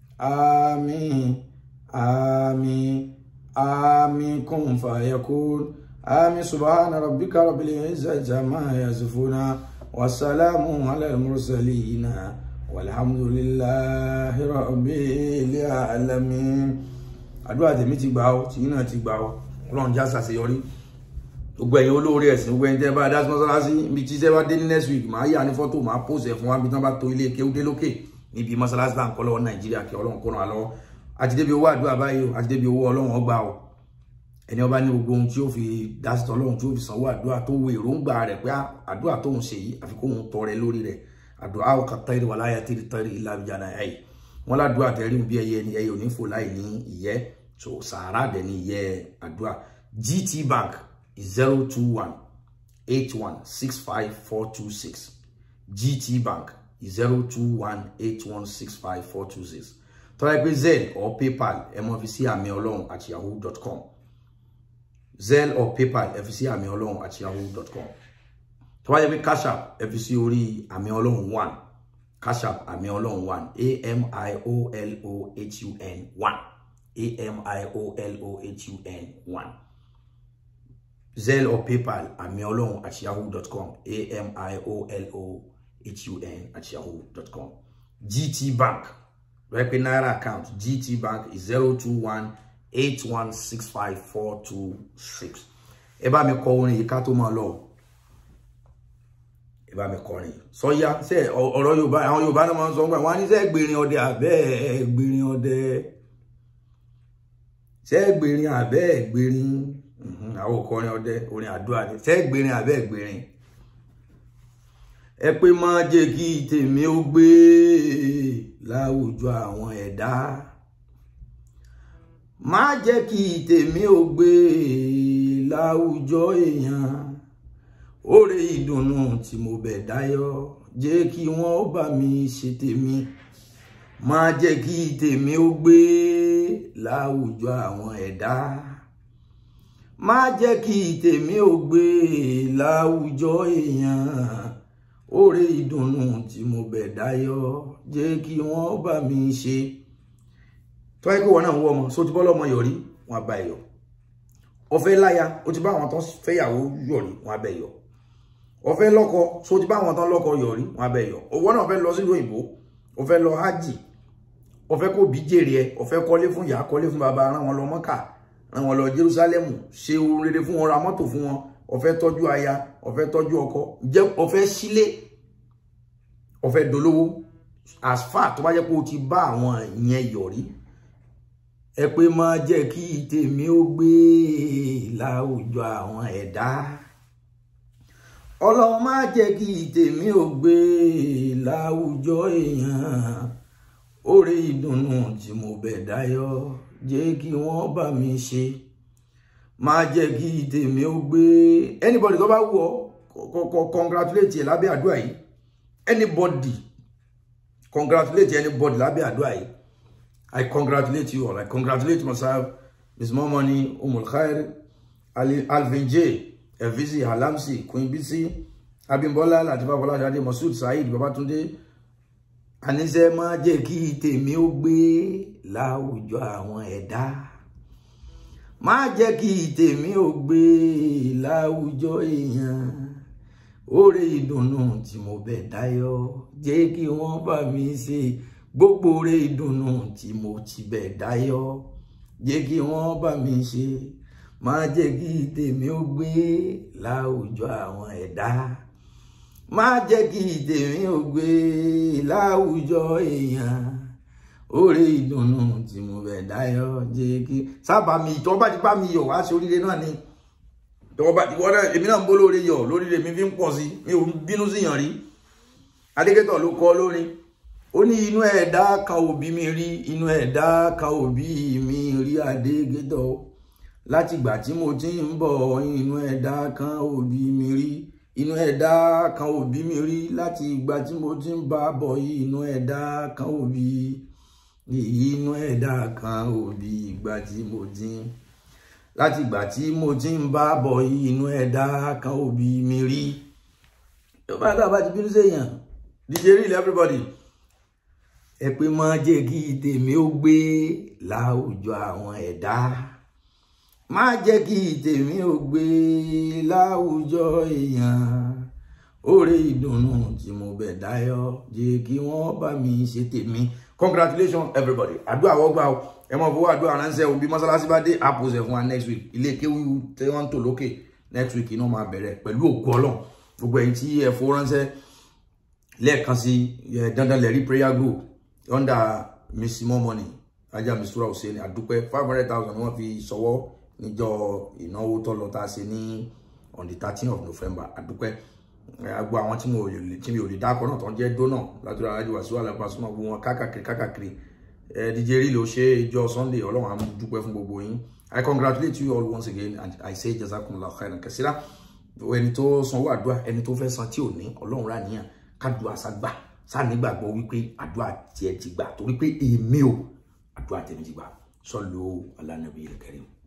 آمين آمين آمين كن فيكون آمين سبحان ربك رب العزة عما يصفون والسلام على المرسلين والحمد لله رب العالمين àdúrà tèmi ti gbà ó tìyín náà ti gbà ó Ọlọ́run já ṣàṣeyọrí gbogbo ẹ̀yin olóore ẹ̀sìn gbogbo ẹ̀yin tẹ́ bá dá sí mọ́sálásí ibi tí tẹ́ bá dé ní next week màá yà ní fọ́tò màá post ẹ̀ fún wa bí tán bá to ilé kéwúdé lókè níbi mọ́sálásí tá à ń kọ́ lọ́wọ́ nàìjíríà kí ọlọ́run kó ràn án lọ́wọ́ àti débi owó àdúrà báyìí o àti débi owó ọlọ́run ọgbà o ẹni ọba ní gbogbo ohun tí ó fi dásí ọlọ́run tí ó fi sanwó àdúrà tó wo èròǹgbà rẹ̀ pé àdúrà tóun ṣe yìí àfi kóun tọrẹ lórí rẹ̀ àdúrà ó kà tẹ́rì wà láyà tẹ́rì tẹ́rì ilá ìjà náà ẹ̀yìn wọn ládùúgbà tẹ́rì bí ẹyẹ ni ẹyẹ ò ní fò láì ní ìyẹ́ so sàárà dẹ̀ ní ìyẹ́ àdúrà GT Bank zero two one eight one six five four two six GT Bank zero two one eight one six five four two six tọ́lá pé zelle or paypal ẹ mọ̀ fi sí àmì ọlọ́run at yahoo dot com zelle or paypal ẹ fi sí àmì ọlọ́run at yahoo dot com tọ́lá yẹ pé cash app ẹ fi sí orí àmì ọlọ́run one cash app àmì ọlọ́run one a m i o l o h u n one a m i o l o h u n one zelle or paypal àmì ọlọ́run at yahoo dot com a m i o l o hun at yahoo.com. GT Bank lọ́yẹ́ pé náírà account gt bank zero two one eight one six five four two six ẹ bá mi kọ orin yìí ká tó máa lọ ẹ bá mi kọrin sọyá ṣe ọ̀rọ̀ yorùbá àwọn yorùbá náà máa ń sọ nígbà wọn á ní ṣe gbèrin ọdẹ àbẹ́ gbèrin ọdẹ ṣe gbèrin àbẹ́ gbèrin àwọn òkọrin ọdẹ orin àdúrà ni ṣe gbèrin àbẹ́ gbèrin ẹ pé má jẹ́ kí tèmi ó gbé láwùjọ àwọn ẹ̀dá má jẹ́ kí tèmi ó gbé láwùjọ èèyàn oore ìdùnnú tí mo bẹ̀ dáyọ̀ jẹ́ kí wọ́n ó bá mi ṣe tèmi má jẹ́ kí tèmi ó gbé láwùjọ àwọn ẹ̀dá má jẹ́ kí tèmi ó gbé láwùjọ èèyàn oore ìdùnnú tí mo bẹ̀ dáyọ̀ jẹ́ kí wọ́n bá mi ṣe tó wáyé pé wọn náà ń wọ ọmọ só ti bọ́ lọ́mọ yọrí wọn bá ẹ yọ ọ̀fẹ́ láya ó ti bá àwọn tán fẹ́yàwó yọrí wọn bá ẹ yọ ọ̀fẹ́ lọ́kọ só ti bá àwọn tán lọ́kọ yọrí wọn bá ẹ yọ owó náà fẹ́ lọ sílùú òyìnbó ó fẹ́ lọ hajj ó fẹ́ kó bí jèrè ẹ ó fẹ́ kọ́lé fún ìyá kọ́lé fún bàbá rán wọn lọ mọ́kà rán wọn lọ jerúsálẹ́mù ṣe ohun rere fún wọn ra mọ́tò fún wọn ó fẹ́ tọ́jú aya ó fẹ́ tọ́jú ọkọ jẹ́ ó fẹ́ sílé ó fẹ́ dolówó as far tó bá jẹ́ pé o ti bá àwọn ìyẹn yọrí ẹ pé má jẹ́ kí tèmi ó gbé láwùjọ àwọn ẹ̀dá ọlọ́run má jẹ́ kí tèmi ó gbé láwùjọ èèyàn oore ìdùnnú tí mo bẹ̀ dáyọ̀ jẹ́ kí wọ́n bá mi ṣe má jẹ́ kí tèmi ó gbé anybody tó bá wù ọ́ kọ́kọ́ congratulate ẹ̀ lábẹ́ àdúrà yìí anybody congratulate anybody lábẹ́ àdúrà yìí I congratulate you all. I congratulate myself, Ms. Momoni, Umul Khair, Ali, Alvin J, Evisi, Halamsi, Queen Bisi, Abimbola, Latifa Bola Jade, Masoud Said, Babatunde. Àníṣe má jẹ́ kí tèmi ó gbé láwùjọ àwọn ẹ̀dá. Má jẹ́ kí tèmi ó gbé láwùjọ èèyàn. Oore ìdùnnú tí mo bẹ̀ dáyọ̀, jẹ́ kí wọ́n bá mi ṣe gbogbo oore ìdùnnú tí mo ti bẹ̀ dáyọ̀ jẹ́ kí wọ́n bá mi ṣe má jẹ́ kí tèmi ó gbé láwùjọ àwọn ẹ̀dá má jẹ́ kí tèmi ó gbé láwùjọ èèyàn oore ìdùnnú tí mo bẹ̀ dáyọ̀ jẹ́ kí sábà mi tó bá ti bá mi yọ̀ wá sí oríire náà ni tó bá ti wọ́n náà èmi náà ń bó lóore yọ̀ lóríire mi fi ń pọ̀ sí mi ò bínú sí yàn rí adékẹ́tọ̀ ló kọ́ lórin ó ní inú ẹ̀dá kan òbí mi rí inú ẹ̀dá kan òbí mi rí adégétọ̀ látìgbà tí mo ti ń bọ̀ inú ẹ̀dá kan òbí mi rí inú ẹ̀dá kan òbí mi rí láti ìgbà tí mo ti ń bá bọ̀ inú ẹ̀dá kan òbí inú ẹ̀dá kan òbí ìgbà tí mo ti ń láti ìgbà tí mo ti ń bá bọ̀ inú ẹ̀dá kan òbí mi rí yóò bá dábàá ti bínú séèyàn DJ Real everybody ẹ pé má jẹ́ kí tèmi ó gbé láwùjọ àwọn ẹ̀dá má jẹ́ kí tèmi ó gbé láwùjọ èèyàn oore ìdùnnú tí mo bẹ̀ dáyọ̀ jẹ́ kí wọ́n bá mi ṣe tèmi congratulations everybody àdúrà wọ́gbà o ẹ mọ̀ fowó àdúrà ránṣẹ́ o bí mọ́sálásí bá dé àpòsẹ̀ fún wa next week ilé kéwú tí wọ́n ń tò lókè next week iná máa bẹ̀rẹ̀ pẹ̀lú ògo ọlọ́run gbogbo ẹ̀yin tí ẹ fowó ránṣẹ́ lẹ́ẹ̀kan sí dandan lẹ́rí prayer group under Miss Momoni ajá mistura hussein àdúpẹ́ five hundred thousand wọ́n fi ṣọwọ́ níjọ́ ìnáwó tó lọ tá a ṣe ní on the thirteen of November àdúpẹ́ agbo àwọn tí mo lè tí mi ò lè dákọ náà tó ń jẹ́ dónà látọ̀dọ̀ alájú wàsíù alápàṣọ náà gbogbo wọn kákàkiri kákàkiri ẹ DJ Real ló ṣe ìjọ Sunday Ọlọ́run àmú dúpẹ́ fún gbogbo yín I congratulate you all once again and I say jazakumullahu khairan kasira ẹni tó sanwó àdúrà ẹni tó fẹ́ san tí ò ní Ọlọ́run rà níyàn kádùá ságbà sáà nígbàgbọ́ wípé àdúrà tiẹ̀ ti gbà torí pé èmi ò àdúrà tèmi ti gbà sọ́lù alánàbí karim